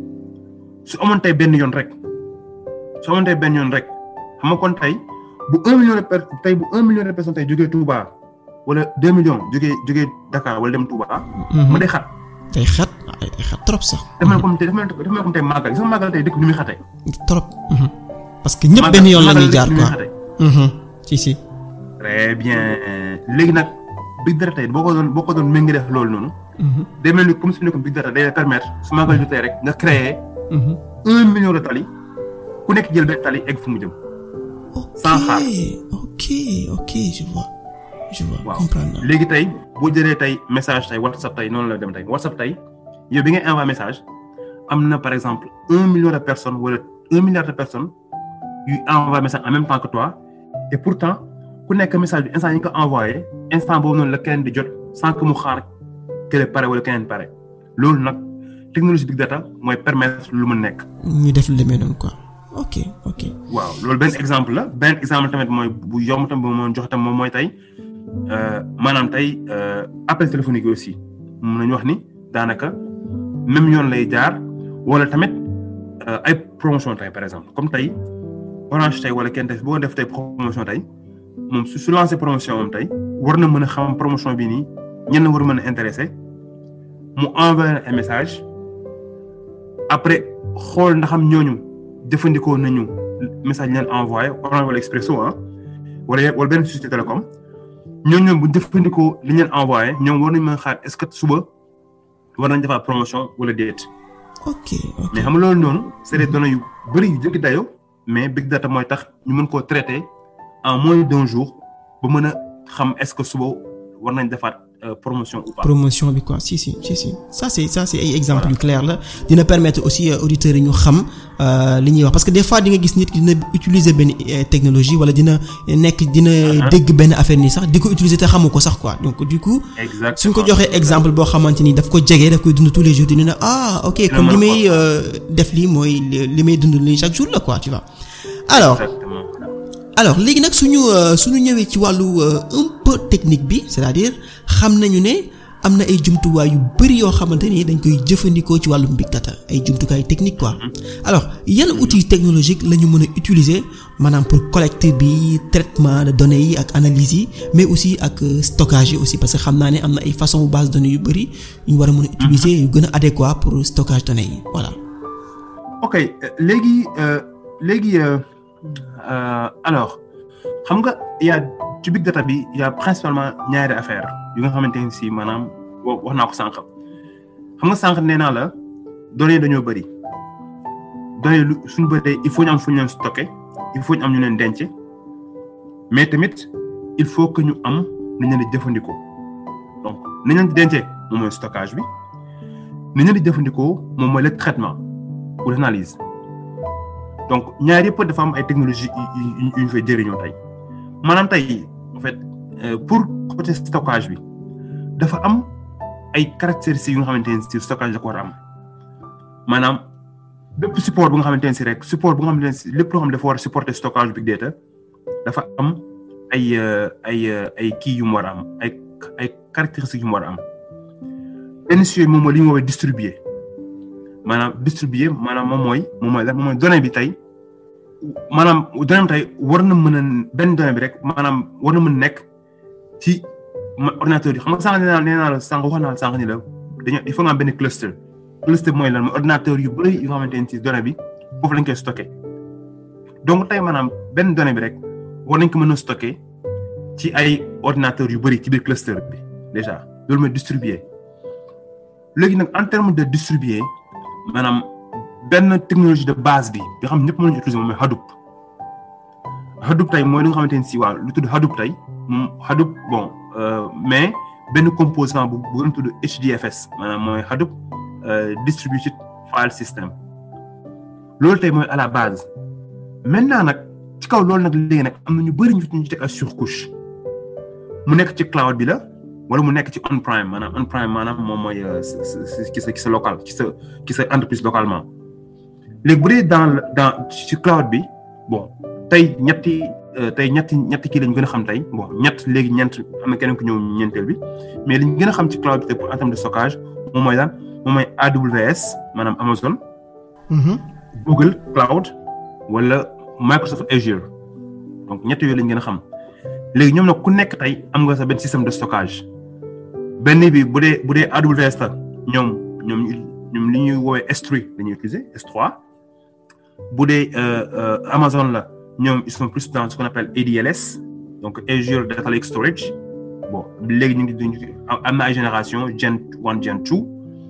su amoon tey benn yoon rek su amoon tey benn yoon rek xam nga kon tey bu un million de per tey bu un million de personnes tey jógee Touba wala deux millions jógee jógee Dakar wala dem Touba. Mhm. mu day xat day xat ay day xat trop sax dafa mel comme tey dafa mel dafa mel comme tey màggal gis nga màggal tey dëkk bi ni muy xatee. trop mhm. parce que ñëpp Màggal- benn yoon la màggal ñuy jaar dëkk bi ni muy quoi xatee. Mhm. si si très bien léegi nag big data tey boo ko doon boo ko doon méngale def loolu noonu Mhm. day mel ni comme su nekkoon big data day la permettre su màggal jotee rek nga créer Mhm. un million de tali ku nekk jël benn tali egg fu mu jëm. Sans xaar. ok ok je vois je vois waaw comprendre naa léegi tey boo jëlee tey message tey WhatsApp tey noonu la dem tey WhatsApp tey yow bi ngay envoyé message am na par exemple un million de personnes wala un milliard de personnes yuy envoyé message en même temps que toi et pourtant ku nekk message bi instant yi nga ko envoyé instant boobu noonu la keneen di jot sans que mu xaar kële pare wala keneen pare loolu nag technologie big data mooy permettre lu mu nekk. ñu def lu demee noonu quoi ok ok waaw loolu benn exemple la benn exemple tamit mooy bu yomb tam bu ma jox tam moom mooy tey euh, maanaam tey euh, appel téléphonique yi aussi mun nañu wax ni daanaka même yoon lay jaar wala tamit euh, ay promotion tey par exemple comme tey orange tey wala kenn tey boo def tey promotion tey moom su su lancé promotion moom tey war na mën a xam promotion bi nii ñenn war a mën a intéressé mu envoyé ay message après xool ndax am ñooñu jëfandikoo nañu message leen envoyé Orange wala Expresso ah wala wala benn société télécom ñooñu ñoom bu jëfandikoo li ñu leen envoyé ñoom war nañu mën a xaar est-ce que suba war nañ defaat promotion wala déet ok ok mais xam nga loolu noonu c'est des données yu bëri yu jëkki dayo mais big data mooy tax ñu mën koo traiter en moins d'un jour ba mën a xam est-ce que suba war nañ defaat euh, promotion ou pas. promotion bi quoi si si si si ça c'est ça c'est ay exemple yu clair la dina permettre aussi euh, auditeurs yi ñu xam euh, li ñuy wax parce que des fois di nga gis nit ki dina utiliser benn euh, technologie wala dina nekk dina dégg benn affaire nii sax di ko utiliser te xamu ko sax quoi donc du coup exactement suñ ko joxee exemple boo xamante ni daf ko jege daf koy dund tous les jours dina ne ah ok kon li may euh, def lii mooy li li may dund lii chaque jour la quoi tu vois alors exactement alors léegi nag suñu suñu ñëwee ci wàllu un peu technique bi c'est-à-dire xam nañu ne am na ay jumtuwaay yu bari yoo xamante ni dañ koy jëfandikoo ci wàllum big data ay jumtukaay technique quoi alors yan outils technologiques la ñu mën a utiliser maanaam pour collecter bi traitement de données yi ak analyse yi mais aussi ak stockage yi aussi parce que xam naa ne am na ay façon base de données yu bari yu ñu war a mën a utiliser yu gën a adéquat pour stockage données yi voilà. ok léegi léegi alors xam nga y a ci big data bi y a principalement ñaari affaire yu nga xamante ne si maanaam wax naa ko sànq xam nga sànq nee naa la données dañoo bëri données lu suñu bëree il faut ñu am fu ñu leen stocké il faut ñu am ñu leen denc mais tamit il faut que ñu am nañ leen di jëfandikoo donc nañ leen di dencee moom mooy stockage bi nañ leen di jëfandikoo moom mooy le traitement ou l'analyse donc ñaar yëpp dafa am ay technologie yu ñu fay jëriñoo tey maanaam tey en fait pour côté stockage bi dafa am ay caractéristiques yu nga xamante ne si stockage da ko war a am maanaam bépp support bu nga xamante ne si rek support bu nga xamante ne si lépp loo xam ne dafa war a supporter stockage big data dafa am ay ay ay kii yu mu war a am ay ay caractéristiques yu mu war a am benn si yooyu moom mooy li ñu woowee distribuer maanaam distribuer maanaam moom mooy moom mooy lan moom mooy donnée bi tey maanaam donnée bi tey war na mën a benn donnée bi rek maanaam war na mën a nekk ci ordinateur yi xam nga sànq nee naa nee naa la sànq wax naa la sànq ni la dañoo il faut nga am benn cluster cluster mooy lan mooy ordinateur yu bëri yu nga xamante ne ci donnée bi foofu lañ koy stocké donc tey maanaam benn donnée bi rek war nañ ko mën a stocké ci ay ordinateurs yu bëri ci biir cluster bi déjà loolu mooy distribuer léegi nag en terme de distribuer maanaam benn technologie de base bi nga xam ñëpp mën nañu utiliser moom mooy Hadoop Hadoop tey mooy li nga xamante ne si waaw lu tudd Hadoop tey moom Hadoop bon mais benn composant bu bu gën tudd HDFS maanaam mooy Hadoop distributed file system loolu tey mooy à la base maintenant nag ci kaw loolu nag léegi nag am na ñu bëri ñu ñu teg ay surcouche mu nekk ci cloud bi la wala mu nekk ci on prime maanaam on prime maanaam moom mooy ci sa ci sa local ci sa ci sa entreprise localement léegi bu dee dans dans ci cloud bi bon tey ñetti tey ñetti ñetti kii lañ gën a xam tey bon ñett léegi ñeent am na keneen ku ñëw ñeenteel bi mais liñ gën a xam ci cloud bi tey pour en terme de stockage moom mooy lan moom mooy AWS maanaam Amazon. Google Cloud wala Microsoft Azure donc ñett yooyu lañ gën a xam léegi ñoom nag ku nekk tey am nga sa benn système de stockage benn bi bu dee bu dee AWS la ñoom ñoom ñoom li ñuy woowee S3 la ñuy utiliser S3 bu dee Amazon la. ñoom ils sont plus dans ce qu'on appelle ADLS donc Azure Data Lake Storage bon léegi ñu ngi am na ay génération Gen one Gen two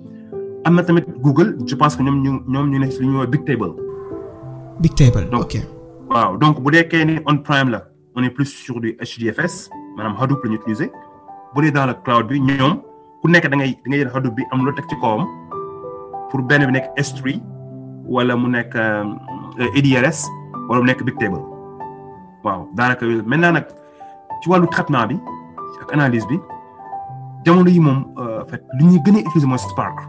am na tamit Google je pense que ñoom ñu ñoom ñu ne li ñuy woowee Big Table. Big Table donc ok. waaw donc bu dee kay ni on prime la on est plus sur du HDFS maanaam Hadoop la ñu utiliser bu dee dans le cloud bi ñoom ku nekk da ngay da ngay jël Hadoop bi am loo teg ci kawam pour benn bi nekk S3 wala mu nekk ADLS. wala mu nekk big table waaw daanaka maintenant nag ci wàllu traitement bi ak analyse bi jamono yi moom en fait li ñuy gën a utiliser mooy Spark.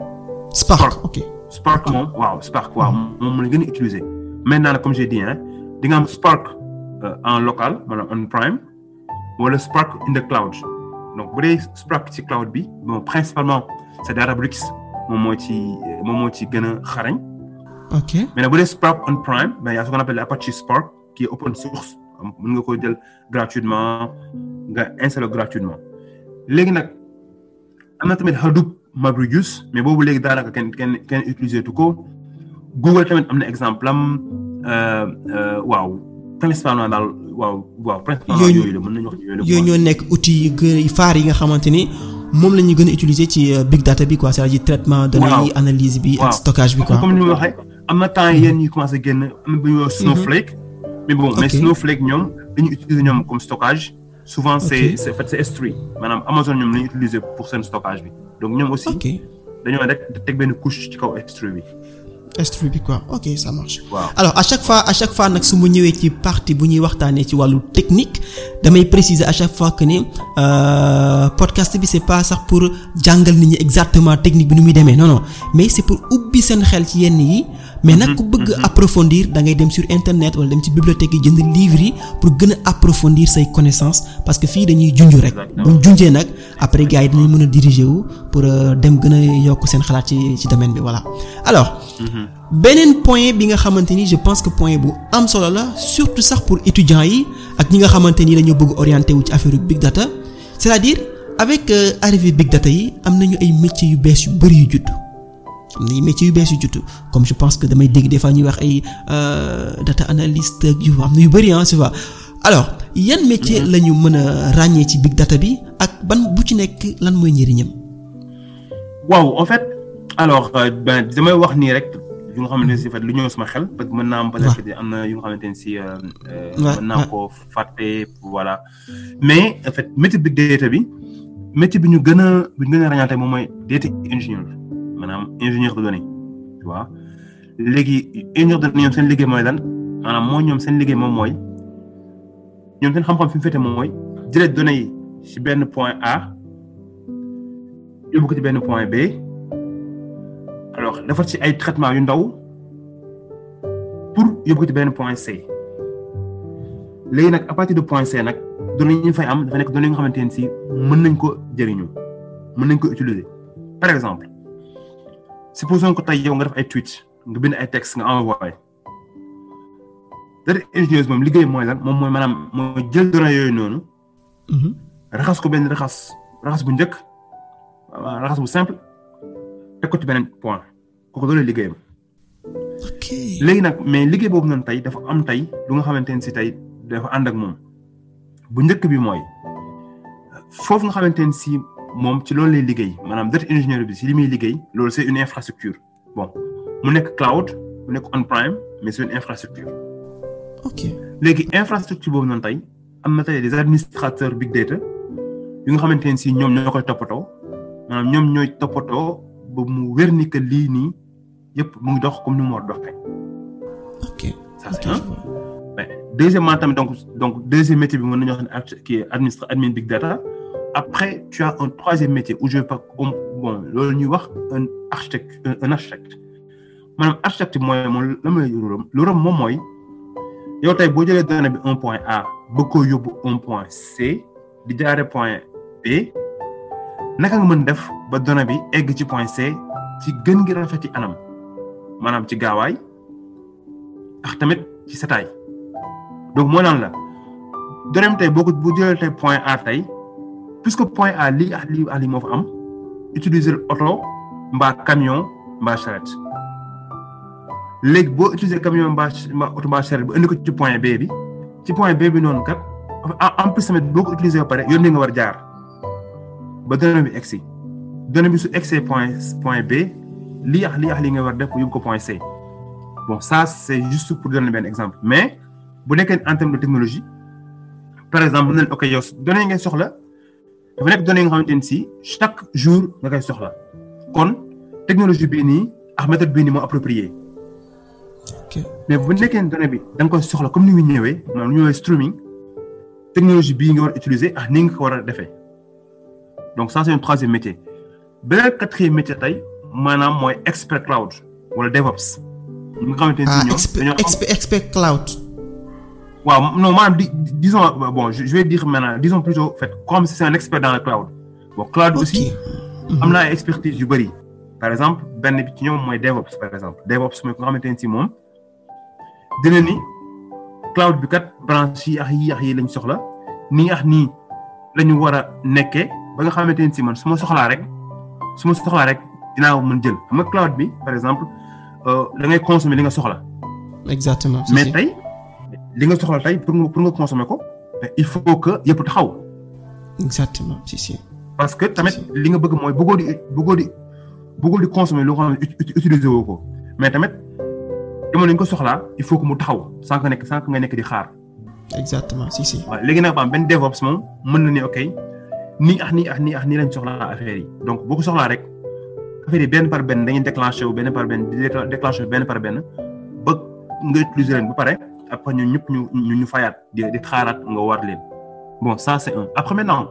Spark ok. Spark moom waaw Spark waaw moom la gën a utiliser maintenant nag comme j'ai dit hein di nga am Spark en local maanaam on prime wala Spark in the cloud donc bu dee Spark ci cloud bi bon principalement c'est Databricks moom moo ci moom moo ci gën a xarañ. ok mais nag bu dee Spark on prime ben y a ce qu'on appelle Apache Spark qui est open source mën nga ko jël gratuitement nga installer gratuitement léegi nag am na tamit Hadoop MapReduce mais boobu léegi daanaka kenn kenn kenn utiliser tu ko Google tamit am na exemple am waaw principalement daal waaw waaw principalement yooyu la mën nañu wax yooyu la yooyu ñoo nekk outils yu gën faar yi nga xamante ni moom la ñu gën a utiliser ci big data bi quoi c'est-à-dire traitement données yi analyse bi ak stockage bi quoi comme ni ma waxee am na temps yéen ñuy commencé génn am na bu ñuy wax Snowflake mais bon mais Snowflake ñoom dañuy utiliser ñoom comme stockage souvent c'est c'est en fait c'est S3 maanaam Amazon ñoom la ñuy utiliser pour seen stockage bi donc ñoom aussi dañoo rek teg benn couche ci kaw S3 bi S3 bi quoi ok ça marche. waaw alors à chaque fois à chaque fois nag su ma ñëwee ci partie bu ñuy waxtaanee ci wàllu technique damay préciser à chaque fois que ni podcast bi c'est pas sax pour jàngal nit ñi exactement technique bi nu muy demee non non mais c'est pour ubbi seen xel ci yenn yi. mais nag ku bëgg approfondir da ngay dem sur internet wala dem ci bibliothèque yi jënd livre yi pour gën a approfondir say connaissances parce que fii dañuy junj rek. bu ñu junjee nag après gars yi dañuy mën a diriger wu pour dem gën a yokk seen xalaat ci ci domaine bi voilà alors. beneen point bi nga xamante ni je pense que point bu am solo la surtout sax pour étudiants yi ak ñi nga xamante ni dañoo bëgg orienté wu ci affaire big data c'est-à-dire avec arrivée big data yi am nañu ay métiers yu bees yu bari yu judd am na ay métiers yu bees yu judd comme je pense que damay dégg des fois ñuy wax ay data analyst yu am na yu bari ah tu vois alors yan métier la ñu mën a ràññee ci big data bi ak ban bu ci nekk lan mooy njëriñam. waaw en fait alors ben damay wax nii rek. yu nga xamante ne si fait lu ñëw sama xel parce que mën naa am peut-être que am na yu nga xamante ne si mën naa ko fàtte voilà mais en fait métier big data bi métier bi ñu gën a bi ñu gën a ràññaate moom mooy data ingénieur maanaam ingénieur de données tu vois léegi ingénieur de données ñoom seen liggéey mooy lan maanaam mooy ñoom seen liggéey moom mooy ñoom seen xam-xam fi mu féete moom mooy jëlee données yi ci benn point A yóbbu ko ci benn point B alors defar ci ay traitement yu ndaw pour yóbbu ko ci benn point C léegi nag à partir de point C nag données yi ñu fay am dafa nekk données yi nga xamante ne si mën nañ ko jëriñu mën nañ ko utiliser par exemple supposons que tey yow nga def ay tweet nga bind ay texte nga envoyé data ingénieuse moom liggéey mooy lan moom mooy maanaam mooy jël données yooyu noonu raxas ko benn raxas raxas bu njëkk raxas bu simple teg ko ci beneen point kooku loolu liggéeyam ok léegi nag mais liggéey boobu noonu tey dafa am tey lu nga xamante ne si tey dafa ànd ak moom bu njëkk bi mooy foofu nga xamante ne si moom ci loolu lay liggéey maanaam data ingénieur bi si li muy liggéey loolu c'est une infrastructure bon mu nekk cloud mu nekk on-prem mais c'est une infrastructure ok léegi infrastructure boobu noonu tey am na tey des administrateurs big data yu nga xamante ne si ñoom ñoo koy toppatoo maanaam ñoom ñooy toppatoo ba mu wér ni que lii nii yëpp mu ngi dox comme ni mu war a doxee. ok ça c'est un mais deuxièmement tamit donc donc deuxième métier bi mën nañu wax ne arch kii administre admin big data après tu as un troisième métier où je pas comme bon loolu ñuy wax un architecte un architecte maanaam architecte mooy moom la may luram luram moom mooy yow tey boo jëlee donnée bi un point A bëgg koo yóbbu un point C di jaare point B naka nga mën def ba donnée bi egg ci point C ci gën gi rafet ci anam maanaam ci gaawaay ak tamit ci setaay donc moo naan la donnée bi tey boo ko bu jëlee tey point A tey puisque point A lii ak lii ak lii moo fa am utiliser oto mbaa camion mbaa charrette léegi boo utiliser camion mbaa mbaa oto mbaa charrette bu indi ko ci point B bi ci point B bi noonu kat en plus tamit boo ko utiliser ba pare yoon nga war jaar ba donnée bi egsi donnée bi su egsee point point B lii ak lii ak lii nga war def yóbbu ko point C bon ça c'est juste pour donner benn exemple mais bu nekkee en termes de technologie par exemple mën nañu ok yow données yi ngay soxla dafa nekk données yi nga xamante ne si chaque jour nga koy soxla kon technologie bii nii ak méthode bii nii moo approprié ok mais bu nekkee données bi da nga koy soxla comme ni mu ñëwee maanaam ñu ñëwee streaming technologie bii nga war a utiliser ak ni nga ko war a defee donc ça c'est un troisième métier beneen quatrième métier tey maanaam mooy expert cloud wala DevOps. ñi nga xamante ne ah si ñoom expert dañoo am expert expert cloud. waaw non maanaam di disons bon je je vais dire maintenant disons plutôt fait comme si c'est un expert dans le cloud bon cloud aussi am na ay expertise yu bëri par exemple benn bi ci ñoom mooy DevOps par exemple DevOps mooy ko nga xamante ne si moom dina ni cloud bi kat branche yi ak yi ak yi lañ soxla nii ak nii la ñu war a nekkee ba nga xamante ne si man su ma soxlaa rek su ma soxlaa rek dinaa ko mën jël xam nga cloud bi par exemple da ngay consommer li nga soxla exactement. si, mais si. tey li nga soxla tey pour nga pour nga consommer ko mais il faut que yëpp taxaw exactement si si. parce que tamit li nga bëgg mooy bëggoo di bëggoo di bëggoo di consommer loo xam ne ut- ut- utiliser woo ko mais tamit jamono yi nga ko soxlaa il faut que mu taxaw sans que nekk sans que nga nekk di xaar exactement si si. waaw léegi nag ba am benn DevOps moom mën na ne ok nii ak nii ak nii ak nii lañ soxlaa affaire yi donc boo ko soxlaa rek affaire yi benn par benn dañuy déclenché wu benn par benn di décla- déclenché wu benn par benn ba nga utiliser leen ba pare après ñun ñëpp ñu ñu ñu fayaat di di xaaraat nga war leen bon ça c'est un après maintenant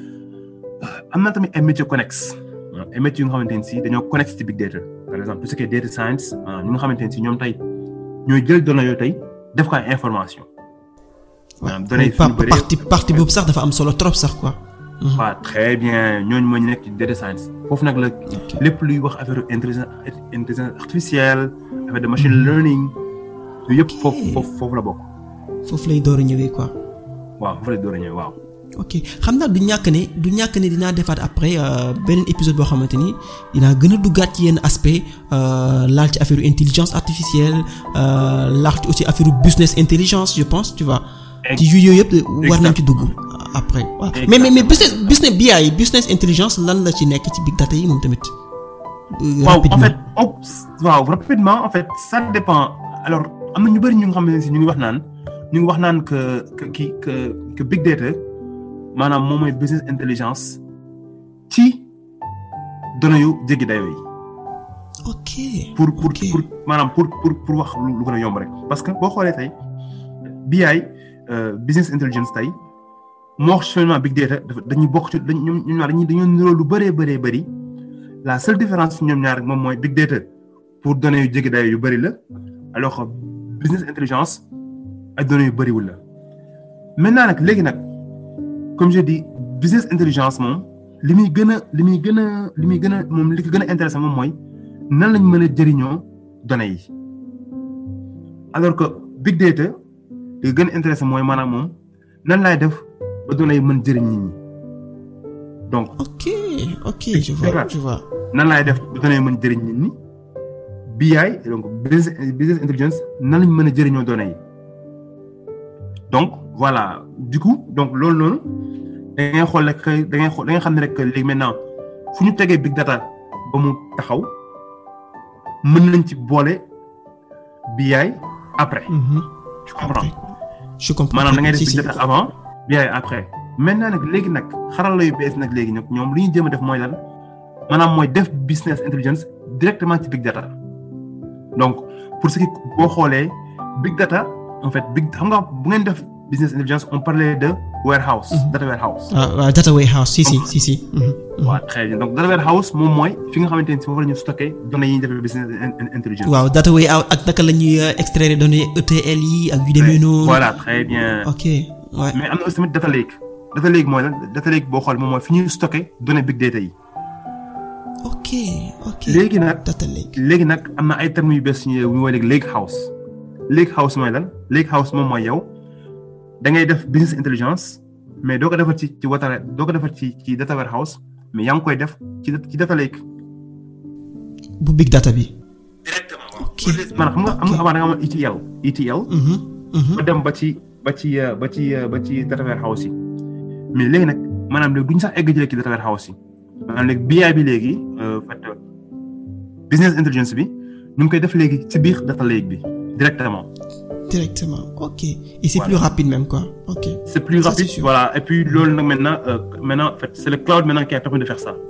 am na tamit ay métiers connexes waaw ay métiers yu nga xamante ne si dañoo connecté ci big data par exemple tout ce qui est data science ah ñi nga xamante ne si ñoom tey ñooy jël données yooyu tey def ko ay information maanaam données yi Pa- suñu bëree partie partie boobu sax dafa am solo trop sax quoi. waaw très bien ñooñu mooy ñu nekk ci data science foofu nag la lépp luy wax affaire intelligence intelligence artificielle affaire de machine learning yooyu yëpp foofu foofu foofu la bokk foofu lay door a ñëwee quoi. waaw foofu la door a ñëw waaw. ok xam naa du ñàkk ne du ñàkk ne dinaa defaat après euh, beneen épisode boo xamante ni dinaa gën a duggaat ci yenn aspect euh, laal ci affaire intelligence artificielle euh, laal ci aussi affaire business intelligence je pense tu vois. ci yu yooyu yëpp war nañ ci dugg après. waaw mais mais mais business business BI business intelligence lan la ci nekk ci big data yi moom tamit. euh, waaw en rapidement. fait oh, waaw rapidement en fait ça dépend alors am na ñu bëri ñu nga xam ne si ñu ngi wax naan ñu ngi wax naan que que kii que que big data maanaam moom mooy business intelligence ci données yu jéggi dayoo yi. ok pour pour ok. pour maanaam pour pour pour wax lu lu gën a yomb rek parce que boo xoolee tey BI euh, business intelligence tey moo wax seulement big data dafa dañuy bokk ci dañ ñoom ñoom ñaar dañuy dañoo niroo lu bëree bëree bëri la seule différence ñoom ñaar rek moom mooy big data pour données yu jege dayo yu bëri la alors que business intelligence ay données yu bëriwul la maintenant nag léegi nag comme je dis business intelligence moom li muy gën a li muy gën a li muy gën a moom li ko gën a intéressant moom mooy nan lañ mën a jëriñoo données yi alors que big data li ko gën a intéressant mooy maanaam moom nan laay def ba données yi mën jëriñ nit ñi donc ok ok je vois D'accord. je vois nan laay def ba données yi mën jëriñ nit ñi BI donc business business intelligence nan lañ mën a jëriñoo données yi donc voilà du coup donc loolu noonu da ngay xool rek da ngay xool da ngay xam ne rek léegi maintenant fu ñu tegee big data ba mu taxaw mën nañ ci boole BI après Mhm. tu comprends je comprends maanaam da ngay def Si, big si. data avant BI après maintenant nag léegi nag xarala yu bees nag léegi nag ñoom li ñu jéem a def mooy lan maanaam mooy def business intelligence directement ci big data donc pour ce qui boo xoolee big data en fait big xam nga bu ngeen def business intelligence on parlait de warehouse data warehouse ah waaw data warehouse si si si si. Mhm. Mhm. waaw très bien donc data warehouse moom mooy fi nga xamante ni foofu la ñu stocké données yi ñuy defee business in- in- intelligence waaw data warehouse ak naka la ñuy euh, extraire données ETL yi ak yu demee noonu. voilà très bien ok ouais. mais am na aussi tamit data lake data lake mooy lan data lake boo xool moom mooy fi ñuy stocké données big data yi ok ok. léegi nag data lake. léegi nag am na ay termes yu bees yu ñuy woowee léegi lake house lake house mooy lan lake house moom mooy yow da ngay def business intelligence mais doo ko defar ci ci wata doo ko defar ci ci data warehouse mais yaa ngi koy def ci ci data lake. bu big data bi. directement ok maanaam xam nga xam nga avant da nga amoon ETL ETL. Mhm. Mhm. ba dem ba ci ba ci euh, ba ci euh, ba ci data warehouse yi mais léegi nag maanaam léegi duñ sax egg ci data warehouse yi maanaam léegi BI bi léegi euh, en fait euh, business intelligence bi ñu ngi koy def léegi ci biir data lake bi directement directement ok et c'est Voilà. plus rapide même quoi ok. c'est plus Ça, rapide c'est sûr. voilà et puis loolu nag maintenant euh, maintenant en fait c'est le cloud maintenant qui a permis de faire ça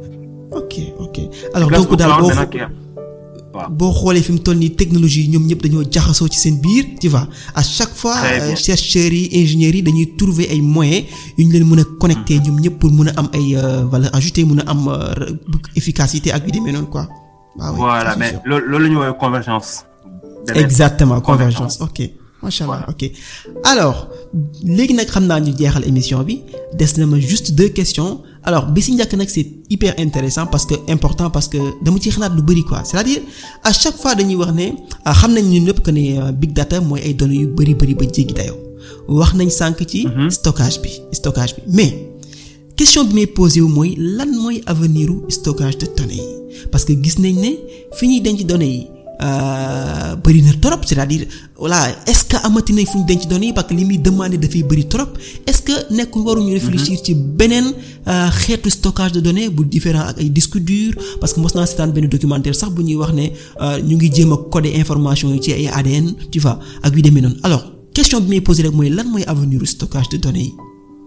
ok ok alors grâce donc au daal cloud boo maintenant qui a waaw boo xoolee fi mu toll nii technologie yi ñoom ñëpp dañoo jaxasoo ci seen biir tu vois à chaque fois Très bien. euh, chercheurs yi ingénieurs yi dañuy trouver ay moyens yu ñu leen mën a connecter ñoom ñëpp pour mën a am ay euh, valeur ajoutée mën a am euh, efficacité ak yu demee noonu quoi. waaw oui, voilà ça, c'est mais sûr. loolu loolu la ñu woowee convergence de net. exactement Convergence. convergence ok macha allah ok alors léegi nag xam naa ñu jeexal émission bi des na ma juste deux questions alors bi si njëkk nag c'est hyper intéressant parce que important parce que dama ci xalaat lu bari quoi c'est-à-dire à chaque fois dañuy wax ne ah, xam nañ ñun ñëpp que ne euh, big data mooy ay données yu bari bari ba jéggi dayoo wax nañ sànq ci stockage bi stockage bi mais question bi may posé wu mooy lan mooy avenir u stockage de données yi parce que gis nañ ne fi ñuy denc données yi euh, bëri na trop c'est-à-dire voilà est-ce que amati nañ fu ñu denc données yi parce que li muy demandé dafay bëri trop est-ce que nekkul waruñu réfléchir ci beneen euh, xeetu stockage de données bu différent ak ay disques durs parce que mos naa seetaan benn documentaire sax bu ñuy wax ne euh, ñu ngi jéem a coder information yi ci ay ADN tu vois ak yu demee noonu alors question bi may posé rek mooy lan mooy avenir u stockage de données yi.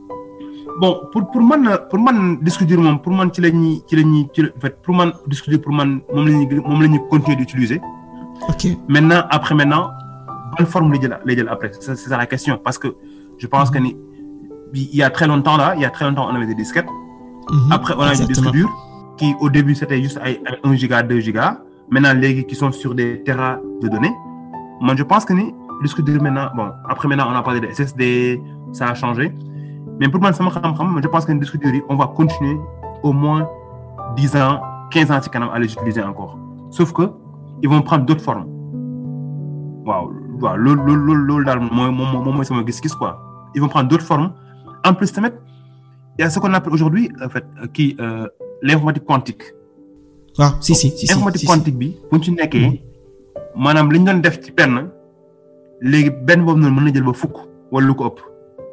bon pour pour man pour man disque dur moom pour man ci la ñuy ci la ñuy ci la en fait pour man disque dur pour man moom la ñuy moom la ñuy continuer d'utiliser ok maintenant après maintenant bonne forme lay jël lay jël après c'est c'est ça la question parce que je pense que ni il y a très longtemps là il y a très longtemps on avait des disquettes Mhm. après on a des disques Exactement. durs qui au début c'était juste ay ay 1 giga 2 giga maintenant léegi qui sont sur des terras de données moi je pense que ni disque dur maintenant bon après maintenant on a parlé de SSD ça a changé mais pour man sama xam-xam je pense que ni disque dur yi on va continuer au moins 10 ans 15 ans ci kanam à les utiliser encore sauf que ils vont prendre d'autres formes waaw waaw loolu loolu loolu loolu daal mooy moom moom mooy sama gis-gis quoi ils vont prendre d'autres formes en plus tamit il y a ce qu'on appelle aujourd'hui en fait kii euh, l'informatique quantique waaw si si si si informatique si, si. quantique bi bu ñu ci nekkee maanaam li ñu doon def ci benn léegi benn boobu noonu mën na jël ba fukk wala lu ko ëpp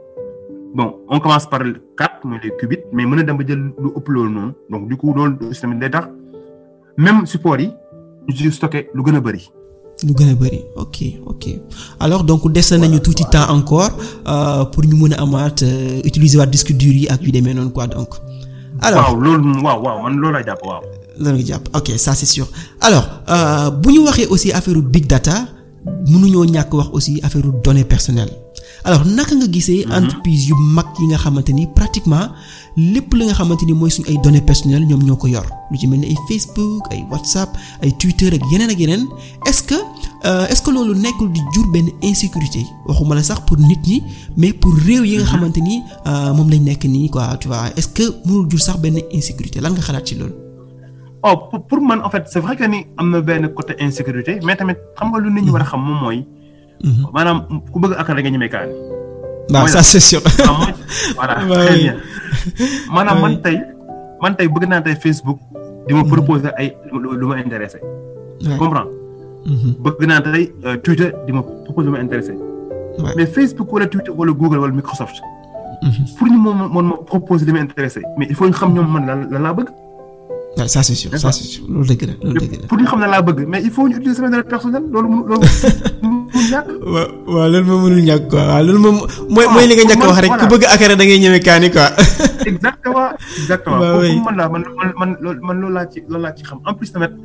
bon on commence par le quatre mooy les qubits mais mën na dem ba jël lu ëpp loolu noonu donc du coup loolu aussi tamit day tax même support yi ñu ci stocké lu gën a bëri. lu gën a bëri ok ok alors donc des nañu tuuti temps encore euh, pour ñu mën a amaat euh, utiliser waat disque dur yi ak yu demee noonu quoi donc. alors waaw loolu moom waaw waaw man loolu laa jàpp waaw. lan nga jàpp ok ça c'est sûr alors bu ñu waxee aussi affaire big data mënuñoo ñàkk wax aussi affaire données personnelles alors naka nga gisee. entreprise yu mag yi nga xamante ni pratiquement lépp li nga xamante ni mooy suñu ay données personnelles ñoom ñoo ko yor lu ci mel ni ay Facebook ay WhatsApp ay Twitter ak yeneen ak yeneen est-ce que est-ce que loolu nekkul di jur benn insécurité waxuma la sax pour nit ñi mais pour réew yi nga xamante ni moom lañ nekk nii quoi tu vois est-ce que mënul jur sax benn insécurité lan nga xalaat ci loolu. oh pour pour man en fait c'est vrai que ni am na benn côté insécurité mais tamit xam nga lu nit ñi war a xam moom mooy. maanaam ku bëgg akar da nga ñemee kaani. waaw ça c'est sûr. voilà très bien maanaam man tey man tey bëgg naa tey Facebook di ma proposer ay lu ma intéressé. comprends bëgg naa tey Twitter di ma proposer lu ma intéressé. mais Facebook wala Twitter wala Google wala Microsoft. pour ñu moom moom ma proposer li ma intéressé mais il faut ñu xam ñoom man lan lan laa bëgg. waaw ça c'est sûr ça c'est sûr loolu dëgg la loolu dëgg la. pour ñu xam ne laa bëgg mais il faut ñu utiliser sama données personnelles loolu mënu loolu mënul ñàkk. waaw waaw loolu moom mënul ñàkk quoi waaw loolu moom. mooy mooy li nga ñàkk wax rek ku bëgg akara da ngay ñëwee kaani quoi. exactement exactement. waaw oui man laa man man man loolu man loolu laa ci loolu laa ci xam en plus tamit.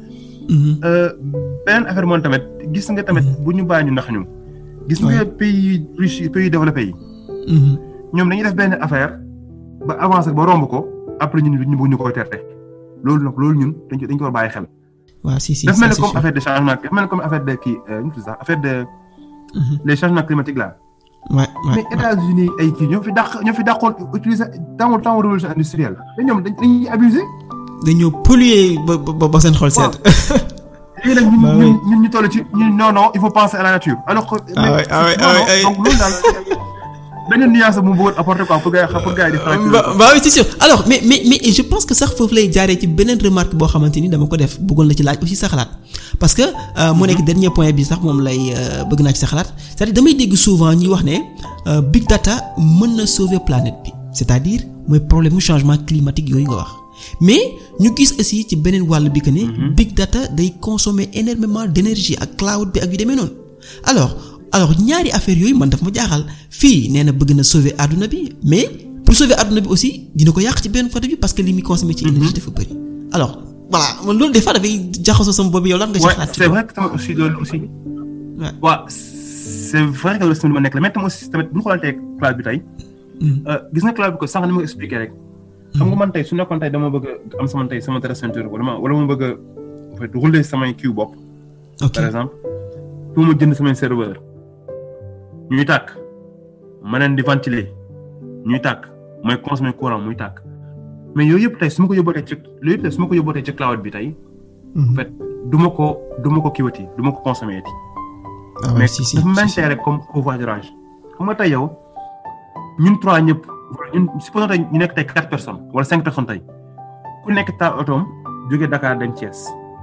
beneen affaire moom tamit gis nga tamit bu ñu bàyyi ñu ndax ñu. gis nga pays riche pays développés yi. ñoom dañuy def benn affaire ba avancer ba romb ko après ñun ñu bëgg ñu koy tere. loolu nag loolu ñun dañ ko dañ ko war bàyyi xel. waaw si si daf mel ni comme affaire de changement daf mel ni comme affaire de kii nu mu tudd sax affaire de. les changements climatiques là. ouais ouais mais États-Unis ay kii ñoo fi dàq ñoo fi dàqoon utiliser temps temps révolution industrielle mais ñoom dañuy abuser. dañoo polluer ba ba ba seen xol seet. léegi nag ñun ñun ñun ñu toll ci ñun non non il faut penser à la nature alors que. ah oui ah oui ah oui donc loolu daal beneen nuance bu mu bëggoon apporter quoi pour gars yi pour gars yi di. bah oui c'est sûr alors mais mais mais je pense que sax foofu lay jaaree ci beneen remarque boo xamante ni dama ko def bëggoon la ci laaj aussi sa xalaat parce que mu nekk dernier point bi sax moom lay bëgg naa ci sa xalaat c'est-à-dire damay dégg souvent ñuy wax ne big data mën na sauver planète bi c'est-à-dire mooy problème mu changement climatique yooyu nga wax mais ñu gis aussi ci beneen wàll bi que ne. big data day consommer énormément d'énergie ak cloud bi ak yu demee noonu alors. alors ñaari affaire yooyu man daf ma jaaxal fii nee na bëgg na sauver àdduna bi mais pour sauver àdduna bi aussi dina ko yàq ci benn côté bi parce que li muy consommer ci énergie dafa bëri alors voilà man loolu des fois dafay jaxasoo sama bopp yow lan nga ci xalaat c'est vrai que tamit aussi loolu aussi waaw c'est vrai que loolu sama li ma nekk la mais tam aussi tamit bu ñu xoolantee cloud bi tey gis nga cloud bi ko sànq ni ma expliqué rek xam nga man tey su nekkoon tey dama bëgg am sama tey sama data center wala ma wala ma bëgg a en fait rouler samay kii bopp par exemple pour ma jënd samay serveur ñuy tàkk ma leen di ventiler ñuy tàkk mooy consommer courant muy tàkk mais yooyu yëpp tey su ma ko yóbbootee ci yooyu yëpp tey su ma ko yóbbootee ci cloud bi tey. en fait du ma ko du ma ko kiiwati du ma ko consommer ti. mais dafa mel rek comme covoiturage xam nga tey yow ñun trois ñëpp ñun supposons tey ñu nekk tey quatre personnes wala cinq personnes tey ku nekk taal otoom jógee Dakar dem Thiès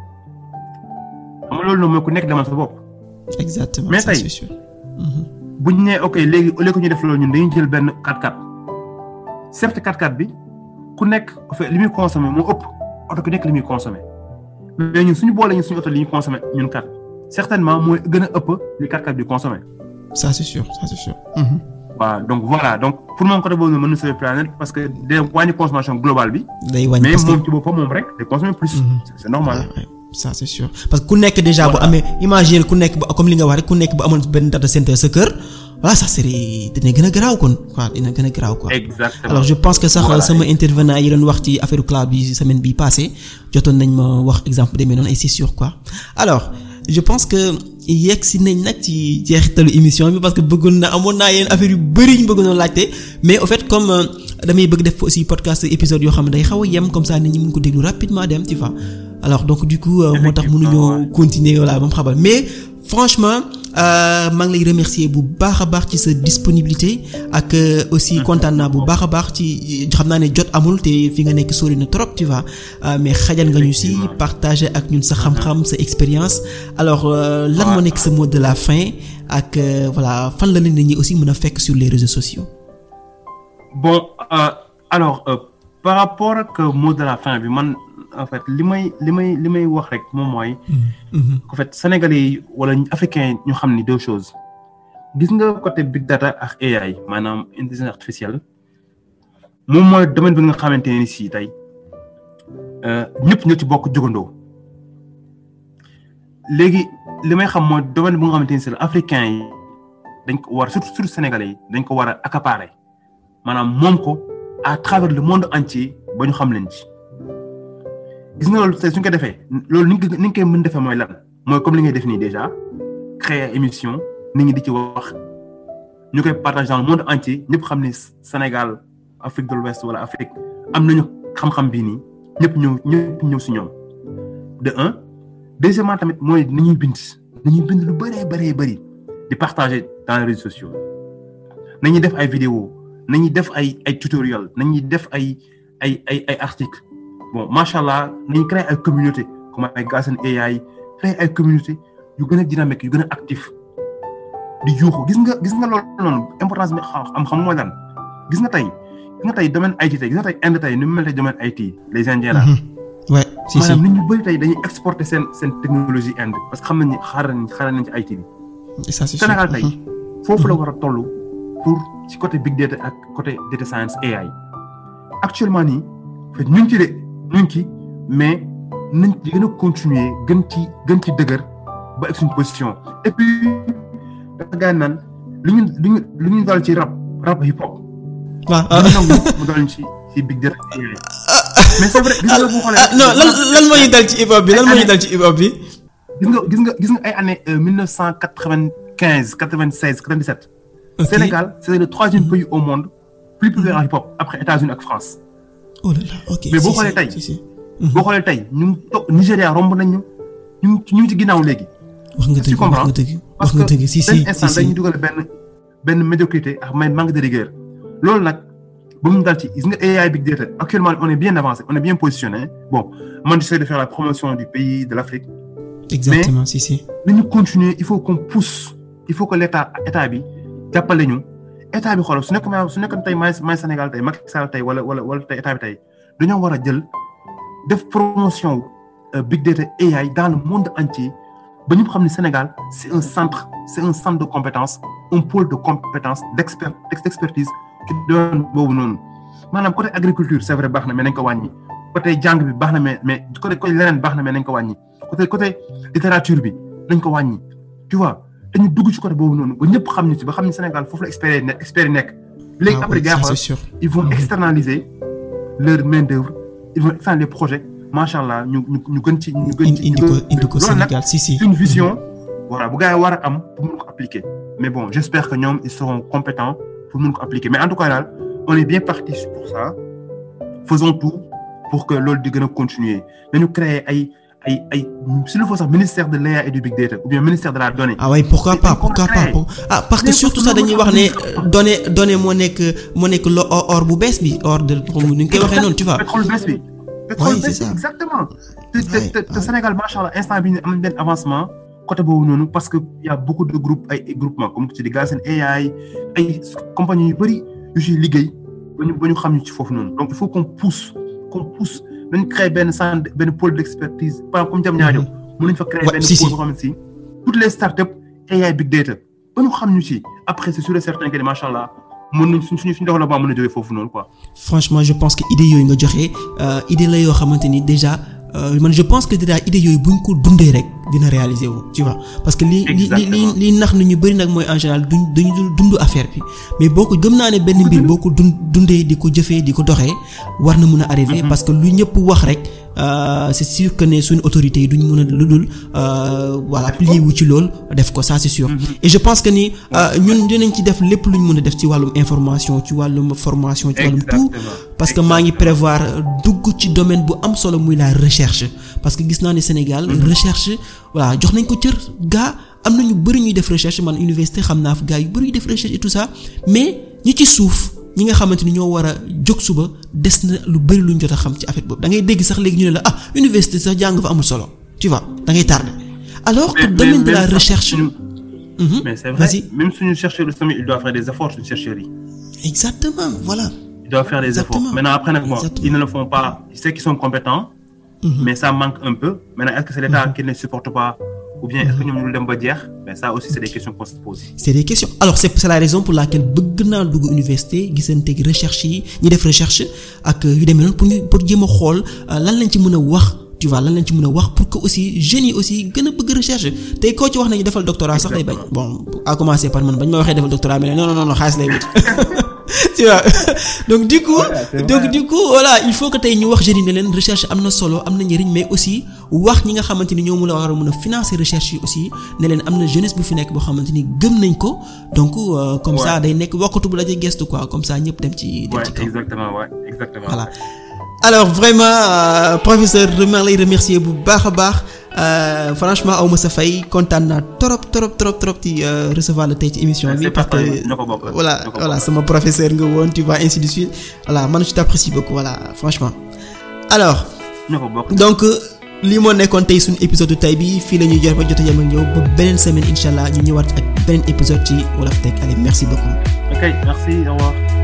xam nga loolu noonu mooy ku nekk demal sa bopp. exactement mais tey bu ñu nee ok léegi au lieu que ñu def loolu ñun dañuy jël benn 4x4 certes 4x4 bi ku nekk li muy consommé moo ëpp oto ku nekk li muy consommé mais ñun suñu boole ñun suñu oto li ñuy consommé ñun kat certainement mooy gën a ëpp li 4x4 bi consommé. ça c'est sûr ça c'est sûr. waaw donc voilà donc pour moom côté boobu mën na sauver planète parce que day wàññi consommation globale bi. day wàññi mais moom ci boppam moom rek day consommer plus. c'est normal. ça c'est sûr parce que ku nekk déjà bu amee imaginer ku nekk ba comme li nga wax rek ku nekk ba amoon benn data center sa kër voilà ça serait dina gën a garaaw kon quoi dina gën a garaaw quoi. exactement alors je pense que sax sama intervenant yi doon wax ci affaire cloud bi semaine bi passée jotoon nañ ma wax exemple demee noonu et c'est sûr quoi alors je pense que yegg si nañ nag ci jeexitalu émission bi parce que bëggoon na amoon naa yenn affaire yu bari ñu bëggoon laajte mais au fait comme damay bëgg def aussi podcast épisode yoo xam ne day xaw a yem comme ça nit ñi mën ko déglu rapidement dem tu vois. alors donc du coup moo tax mënuñoo continuer voilà ba mu xamal mais franchement maa ngi lay remercier bu baax a baax ci sa disponibilité ak aussi kontaan naa bu baax a baax ci xam naa ne jot amul te fi nga nekk sori na trop tu vois mais xajal nga ñu si partager ak ñun sa xam-xam sa expérience alors lan moo nekk sa mot de la fin ak voilà fan la leen nit ñi aussi mën a fekk sur les réseaux sociaux. bon alors par rapport ak mot de la fin bi man. en fait li may li may li may wax rek moom mooy. en fait sénégalais yi wala africains ñu xam ni deux choses. gis nga côté big data ak AI maanaam intelligence artificielle moom mooy domaine bi nga xamante ne si tey ñëpp ñoo ci bokk jógandoo léegi li may xam mooy domaine bu nga xamante ni c'est africain yi dañ ko war surtout surtout sénégalais yi dañ ko war a accaparer maanaam moom ko à travers le monde entier ba ñu xam leen ci gis nga loolu tey suñ ko defee loolu ni nga ni nga koy mën defee mooy lan mooy comme li ngay def nii déjà créer émission nit ñi di ci wax ñu koy partager dans le monde entier ñëpp xam ne Sénégal Afrique de l'Ouest wala Afrique am nañu xam-xam bii nii ñëpp ñëw ñëpp ñëw si ñoom de un deuxièmement tamit mooy nañuy bind nañuy bind lu bëree bëree bëri di partager dans les réseaux sociaux nañuy def ay vidéos nañuy def ay ay tutoriels nañuy def ay ay ay ay articles bon macha allah nañu créer ay communauté comme ay Galsen AI créer ay communauté yu gën a dynamique yu gën a actif di yuuxu gis nga gis nga loolu noonu importance bi am xam mooy lan gis nga tey gis nga tey domaine IT tey gis nga tey Inde tey ni mu mel tey domaine IT les Indiens là. ouais si si maanaam nit ñu bëri tey dañuy exporter seen seen technologie Inde parce que xam nañ ni xaaral nañ xaaral nañ ci IT bi. ça c'est Sénégal tey foofu la war a toll pour ci côté big data ak côté data science AI actuellement nii ñu ngi ci de ñu ngi ci mais nañ ci gën a continuer gën ci gën ci dëgër ba ak suñu position et puis dafa gaañ naan lu ñu lu ñu lu ñu dal ci rap rap hip hop. waaw lu ñu nangu mu dal ci ci big data AI mais c'est vrai gis nga boo xoolee. non lan lan moo ñu dal ci hip hop bi lan moo ñu dal ci hip hop bi. gis nga gis nga gis nga ay années mille neuf cent quatre-vingt-quinze quatre-vingt-seize quatre-vingt-dix-sept. Sénégal c'est le troisième pays au monde plus populaire en hip hop après États-Unis ak France. oh là là ok mais boo xoolee tey boo xoolee tey ñu ngi toog Nigéria romb nañ ñu ñu ngi ñu ngi ci ginnaaw léegi. wax nga dëgg wax nga dëgg wax nga dëgg si si benn instant dañuy dugal benn benn médiocrité ak may manque de rigueur loolu nag ba mu dal ci gis nga AI big data actuellement on est bien avancé on est bien positionné bon man j'essaie de faire la promotion du pays de l'Afrique exactement si si nañu continuer il faut qu'on pousse il faut que l'état état bi jàppale ñu état bi xoolal su nekk su nekk tey may may Sénégal tey Macky Sall tey wala wala wala tey état bi tey dañoo war a jël def promotion big data AI dans le monde entier ba ñu xam ne Sénégal c'est un centre c'est un centre de compétence un pôle de compétence d'expert d'expertise ki doon boobu noonu maanaam côté agriculture c'est vrai baax na mais nañ ko wàññi côté jàng bi baax na mais mais côté côté leneen baax na mais nañ ko wàññi côté côté littérature bi nañ ko wàññi tu vois dañu dugg ci côté boobu noonu ba ñëpp xam ñu ci ba xam ne Sénégal foofu la expert ne expert yi nekk léegi après gars ils vont externaliser leur main d'œuvre ils vont externaliser les projets macha allah ñu ñu ñu gën ci ñu gën ci indi ko indi ko Sénégal si si une vision voilà bu gars yi war a am pour mun ko appliquer mais bon j'espère que ñoom ils seront compétents pour mun ko appliquer mais en tout cas daal on est bien parti pour ça faisons tout pour que loolu di gën a continuer nañu créer ay ay ay s'il faut sax ministère de l'IA et du big data ou bien ministère de la donnée. ah oui pourquoi pas pourquoi pas ah parce que surtout sax dañuy wax ne données données moo nekk moo nekk lo or bu bees bi or de comme ni ñu koy waxee noonu tu vois. pétrole bees bi. pétrole bees bi exactement. te te te Sénégal macha allah instant bii am nañ benn avancement côté boobu noonu parce que y a beaucoup de groupes ay groupements comme tu dis Galsen AI ay compagnies yu bëri yu ciy liggéey ba ñu ba ñu xam ñu ci foofu noonu donc il faut qu'on pousse qu'on pousse. nañ créer benn centre benn pôle d'expertise par exemple comme Diamniadio mën nañ fa créer benn pôle boo xamante si toutes les startups AI big data ba ñu xam ñu ci après c'est sûr et certain que ni macha allah mën nañ suñ suñu suñu développement mën na jógee foofu noonu quoi. franchement je pense que idée yooyu nga joxe idée la yoo xamante ni déjà man je pense que déjà idée yooyu buñ ko dundee rek dina réaliser wu tu vois parce que li li li li nax na ñu bari nag mooy en général duñ dañu dul dund affaire bi mais boo ko gëm naa ne benn mbir boo ko dund dundee di ko jëfee di ko doxee war na mun a arriver parce que lu ñëpp wax rek c'est sûr que ne suñu autorités yi duñ mun a lu dul voilà plier wu ci lool def ko ça c'est sûr et je pense que ni ñun dinañ ci def lépp luñ mën a def ci wàllum information ci wàllum formation ci wàllum tout parce que maa ngi prévoir dugg ci domaine bu am solo muy la recherche parce que gis naa ne Sénégal recherche voilà jox nañ ko cër gaa am na ñu bari ñuy def recherche man université xam naa fa gaa yu bari yu def recherche et tout ça mais ñi ci suuf ñi nga xamante ni ñoo war a jóg suba des na lu bari luñ jot a xam ci affaire boobu da ngay dégg sax léegi ñu ne la ah université sax jàng fa amul solo tu vois da ngay tardé alors que domaine de la recherche. mais c'est vrai même suñu chercheurs yi tamit ils doivent faire des efforts suñu chercheurs yi. exactement voilà. ils doivent faire des efforts maintenant après nag bon ils ne le font pas c'est qu'ils sont compétents. mais ça manque un peu maintenant est-ce que c'est l'État qui ne supporte pas ou bien est-ce que ñoom ñu dem ba jeex mais ça aussi c'est des questions qu'on se pose. c'est des questions alors c'est c'est la raison pour laquelle bëgg naa dugg université gisanteeg recherche yi ñi def recherche ak yu demee noonu pour ñu pour jéem a xool lan lañ ci mën a wax tu vois lan lañ ci mën a wax pour que aussi jeunes yi aussi gën a bëgg recherche tey koo ci wax nañu defal doctorat sax day bañ bon à commencer par man bañ ma waxee defal doctorat mais non non non xaalis lay wut tu vois donc du coup donc du coup voilà il faut que tey ñu wax jeunes yi ne leen recherche am na solo am na njëriñ mais aussi wax ñi nga xamante ni ñoo mu la war a mën a financer recherche yi aussi ne leen am na jeunesse bu fi nekk boo xamante ni gëm nañ ko donc comme ça day nekk wokkatu bu la ci gestu quoi comme ça ñëpp dem ci dem ci kaw exactement ouais exactement voilà alors vraiment euh, professeur maa lay remercier bu baax a baax Euh, franchement aw ma sa fay kontaan naa trop trop trop trop ci euh, recevoir la tey ci émission bi parce que voilà voilà sama professeur nga woon tu vois ainsi de suite voilà man je t'apprécie beaucoup voilà franchement alors donc lii moo nekkoon tey suñu épisode tey bi fii la ñuy jot ba jot a yem ak ñëw ba beneen semaine incha allah ñu ñëwaat ak beneen épisode ci Wolof Tech allez merci beaucoup ok merci au revoir